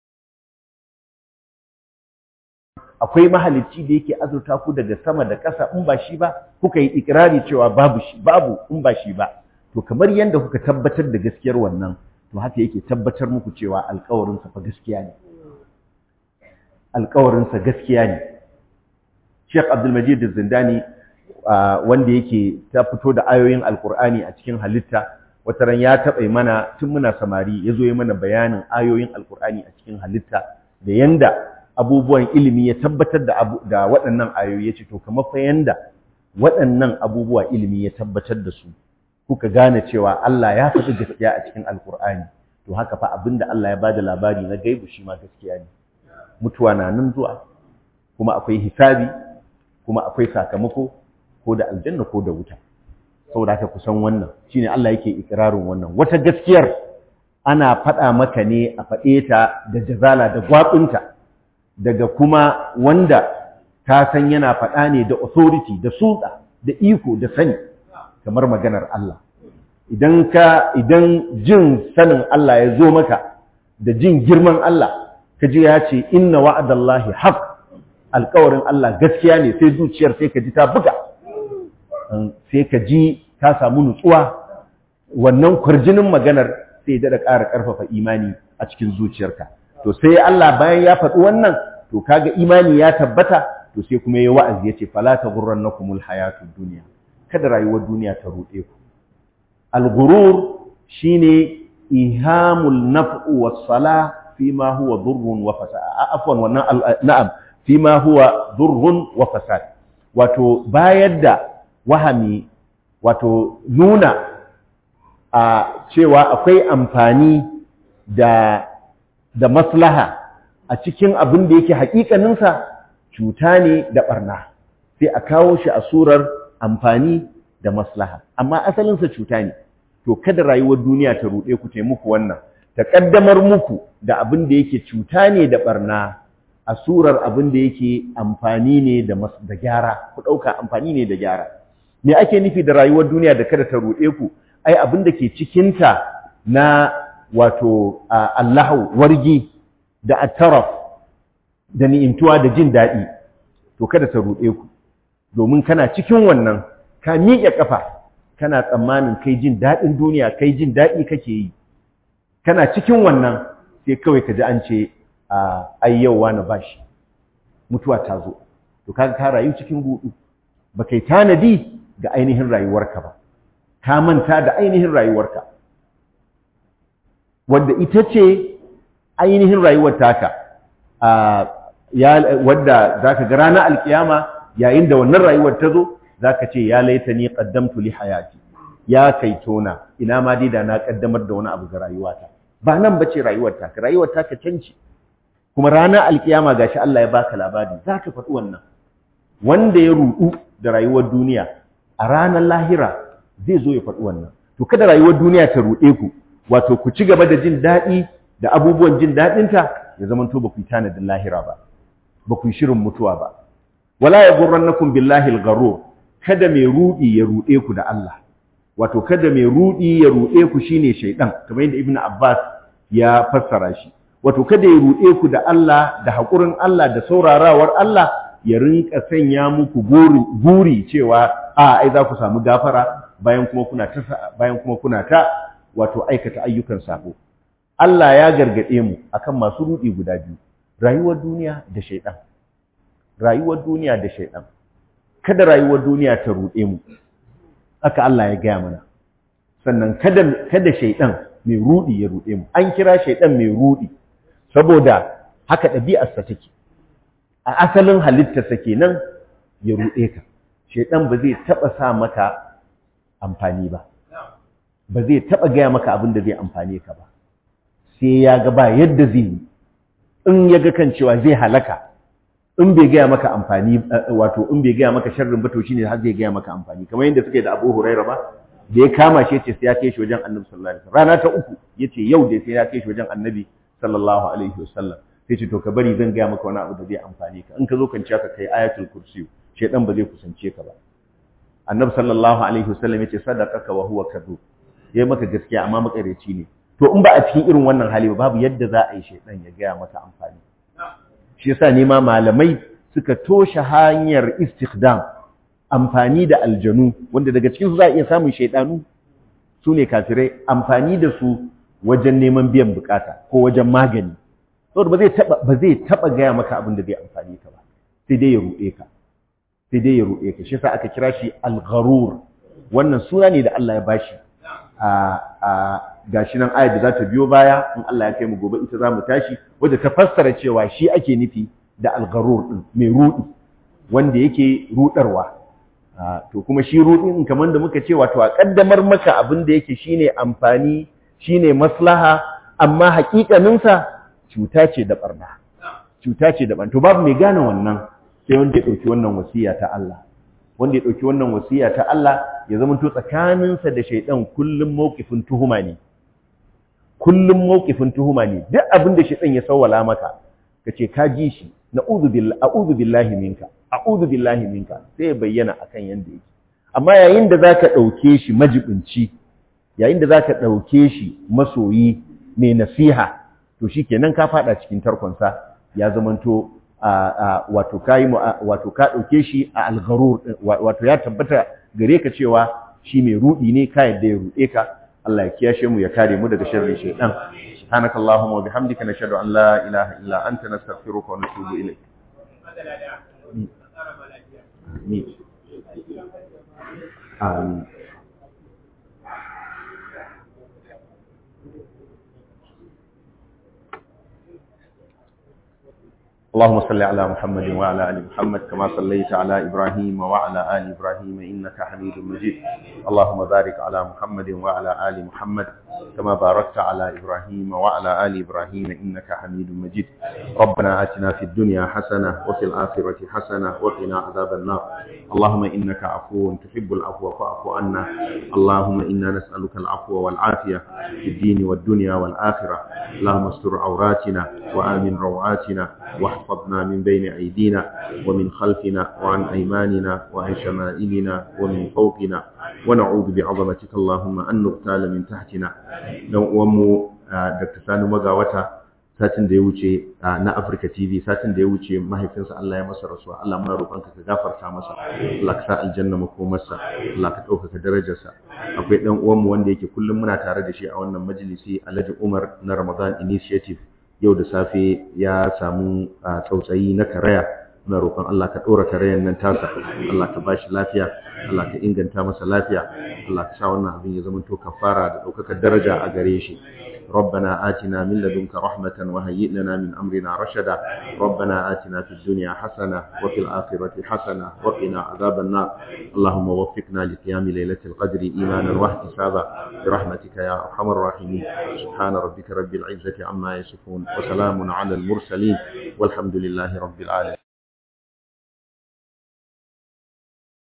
akwai mahalicci da yake azurta ku daga sama da ƙasa in ba shi ba kuka yi ikirari cewa babu shi babu in ba shi ba to kamar yadda kuka tabbatar da gaskiyar wannan to haka yake tabbatar muku cewa alƙawarinsa fa gaskiya ne alƙawarinsa gaskiya ne Sheikh Abdulmajid Zindani wanda yake ta fito da ayoyin Alƙur'ani a cikin halitta wata ran ya taɓa mana tun muna samari ya zo ya mana bayanin ayoyin Alƙur'ani a cikin halitta da yanda abubuwan ilimi ya tabbatar da da waɗannan ayoyi ya ce to kamar fa yanda waɗannan abubuwa ilimi ya tabbatar da su kuka gane cewa Allah ya faɗi gaskiya a cikin Alƙur'ani to haka fa abinda Allah ya bada labari na gaibu shi ma gaskiya ne mutuwa na nan zuwa kuma akwai hisabi kuma akwai sakamako ko da aljanna ko da wuta saboda haka kusan wannan shine Allah yake ikirarin wannan wata gaskiyar ana faɗa maka ne a faɗe ta da jazala da gwabinta daga kuma wanda ka san yana faɗa ne da authority da sulɗa da iko da sani kamar maganar Allah idan ka idan jin sanin Allah ya zo maka da jin girman Allah ka ji ya ce inna wa'adallahi haq alƙawarin Allah gaskiya ne sai zuciyar sai ka ji ta buga sai ka ji ka samu nutsuwa wannan kwarjinin maganar sai da ƙara ƙarfafa imani a cikin zuciyarka to sai Allah bayan ya faɗi wannan to kaga imani ya tabbata to sai kuma ya wa'azi ya ce fala taghurrannakumul hayatud dunya kada rayuwar duniya ta ruɗe ku al-ghurur shine ihamul naf'u was-salah fima huwa durrun wa fasad afwan wannan na'am fima huwa durrun wa fasad wato bayar da wahami wato nuna a cewa akwai amfani da da maslaha a cikin abin da yake hakikaninsa cuta ne da barna sai a kawo shi a surar amfani da maslaha amma asalinsa cuta ne to kada rayuwar duniya ta ruɗe ku muku wannan ta ƙaddamar muku da abin da yake cuta ne da barna a surar abin da yake amfani ne da gyara ku ɗauka amfani ne da gyara me ake nufi da rayuwar duniya da kada ta ruɗe ku ai abin da ke cikinta na wato allahu wargi da attaraf da ni'imtuwa da jin daɗi to kada ta ruɗe ku domin kana cikin wannan ka miƙe ƙafa kana tsammanin kai jin daɗin duniya kai jin daɗi kake yi kana cikin wannan sai kawai ka ji an ce ai yau wani bashi mutuwa ta zo to kaga ka rayu cikin hudu ba kai tanadi ga ainihin rayuwarka ba ka manta da ainihin rayuwarka wadda ita ce ainihin rayuwar taka wadda za ka ga ranar alkiyama yayin da wannan rayuwar ta zo za ka ce ya laita ni ƙaddamtu li hayati ya kai tona ina ma dai da na ƙaddamar da wani abu ga rayuwata ba nan ba ce rayuwar taka rayuwar taka canci kuma ranar alkiyama gashi Allah ya baka labari za ka faɗi wannan wanda ya ruɗu da rayuwar duniya a ranar lahira zai zo ya faɗi wannan to kada rayuwar duniya ta ruɗe ku wato ku ci gaba da jin daɗi da abubuwan jin daɗinta ya zama to ba ku yi tanadin lahira ba ba ku yi shirin mutuwa ba wala ya gurrannakum billahi al-gharur kada mai rudi ya rude ku da Allah wato kada mai rudi ya rude ku shine shaydan kamar yadda ibnu abbas ya fassara shi wato kada ya rude ku da Allah da hakurin Allah da saurarawar Allah ya rinka sanya muku guri guri cewa a ai za ku samu gafara bayan kuma kuna ta bayan kuma kuna ta wato aikata ayyukan sabo Allah ya gargade mu akan masu rudi guda biyu rayuwar duniya da shaydan rayuwar duniya da shaydan kada rayuwar duniya ta ruɗe mu haka Allah ya gaya mana sannan kada kada shaydan mai ruɗi ya ruɗe mu an kira shaydan mai ruɗi saboda haka ɗabi'arsa take a asalin halittarsa kenan ya ruɗe ka shaydan ba zai taɓa sa maka amfani ba ba zai taɓa gaya maka abin da zai amfane ka ba sai ya ga ba yadda zai yi in ya ga kan cewa zai halaka in bai gaya maka amfani wato in bai gaya maka sharrin ba to shine har zai gaya maka amfani kamar yadda suke da Abu Hurairah ba da ya kama shi yace sai ya kai shi wajen Annabi sallallahu alaihi wasallam rana ta uku yace yau dai sai ya kai shi wajen Annabi sallallahu alaihi wasallam sai ce to ka bari zan gaya maka wani abu da zai amfane ka in ka zo kwanciya ka kai ayatul kursi shedan ba zai kusance ka ba Annabi sallallahu alaihi wasallam yace sadaqaka wa huwa kadhub yayi maka gaskiya amma makareci ne to in ba a cikin irin wannan hali ba babu yadda za a yi shedan ya gaya maka amfani shi yasa ne ma malamai suka toshe hanyar istikdam amfani da aljanu wanda daga cikin su za a iya samun shaidanu su ne kafirai amfani da su wajen neman biyan bukata ko wajen magani saboda ba zai taba ba zai taba gaya maka abin da zai amfani ka ba sai dai ya ruɗe ka sai dai ya ruɗe ka shi yasa aka kira shi al-gharur wannan suna ne da Allah ya bashi a a gashi nan ayat da za ta biyo baya in Allah ya kai mu gobe ita za mu tashi wadda ta fassara cewa shi ake nufi da algarur din mai rudi wanda yake rudarwa to kuma shi rudi kamar da muka ce wato a kaddamar maka abin da yake shine amfani shine maslaha amma hakikanin sa cuta ce da barna cuta ce da barna to babu mai gane wannan sai wanda ya dauki wannan wasiya ta Allah wanda ya dauki wannan wasiya ta Allah ya zama to tsakaninsa da shaidan kullum mawqifin tuhuma ne kullum mawqifin tuhuma ne duk abin da shaitan ya sawwala maka kace ka ji shi na'udhu billahi a'udhu billahi minka a'udhu billahi minka sai ya bayyana akan yanda yake amma yayin da zaka dauke shi majibinci yayin da zaka dauke shi masoyi mai nasiha to shikenan ka fada cikin tarkonsa ya zamanto wato kai wato ka dauke shi a algharur wato ya tabbata gare ka cewa shi mai rudi ne ka yadda ya rude ka Allah ya kiyashe mu ya kare mu daga sharrin shaytan subhanakallahumma wa bihamdika nashhadu an la ilaha illa anta nastaghfiruka wa natubu ilayk Amin. Amin. اللهم صل على محمد وعلى ال محمد كما صليت على ابراهيم وعلى ال ابراهيم انك حميد مجيد اللهم بارك على محمد وعلى ال محمد كما باركت على ابراهيم وعلى ال ابراهيم انك حميد مجيد ربنا اتنا في الدنيا حسنه وفي الاخره حسنه وقنا عذاب النار اللهم انك عفو تحب العفو فاعف عنا اللهم انا نسالك العفو والعافيه في الدين والدنيا والاخره اللهم استر عوراتنا وامن روعاتنا واحفظنا من بين أيدينا ومن خلفنا وعن أيماننا وعن شمائلنا ومن فوقنا ونعوذ بعظمتك اللهم أن نغتال من تحتنا ومو دكتور سانو مغاوتا satin da ya wuce na Africa TV satin da ya wuce mahaifinsa Allah ya masa rasuwa Allah muna roƙonka ka gafarta masa Allah ka sa aljanna makomarsa Allah ka ɗaukaka darajarsa akwai ɗan uwanmu wanda yake kullum muna tare da shi a wannan majalisi Alhaji Umar na Ramadan Initiative yau da safe ya samu tsautsayi na karaya muna roƙon Allah ka ɗora karayan nan tasa Allah ka bashi lafiya Allah ka inganta masa lafiya Allah ka sa wannan abin ya zama to kafara da ɗaukakar daraja a gare shi ربنا آتنا من لدنك رحمة وهيئ لنا من أمرنا رشدا ربنا آتنا في الدنيا حسنة وفي الآخرة حسنة وقنا عذاب النار اللهم وفقنا لقيام ليلة القدر إيمانا واحتسابا برحمتك يا أرحم الراحمين سبحان ربك رب العزة عما يصفون وسلام على المرسلين والحمد لله رب العالمين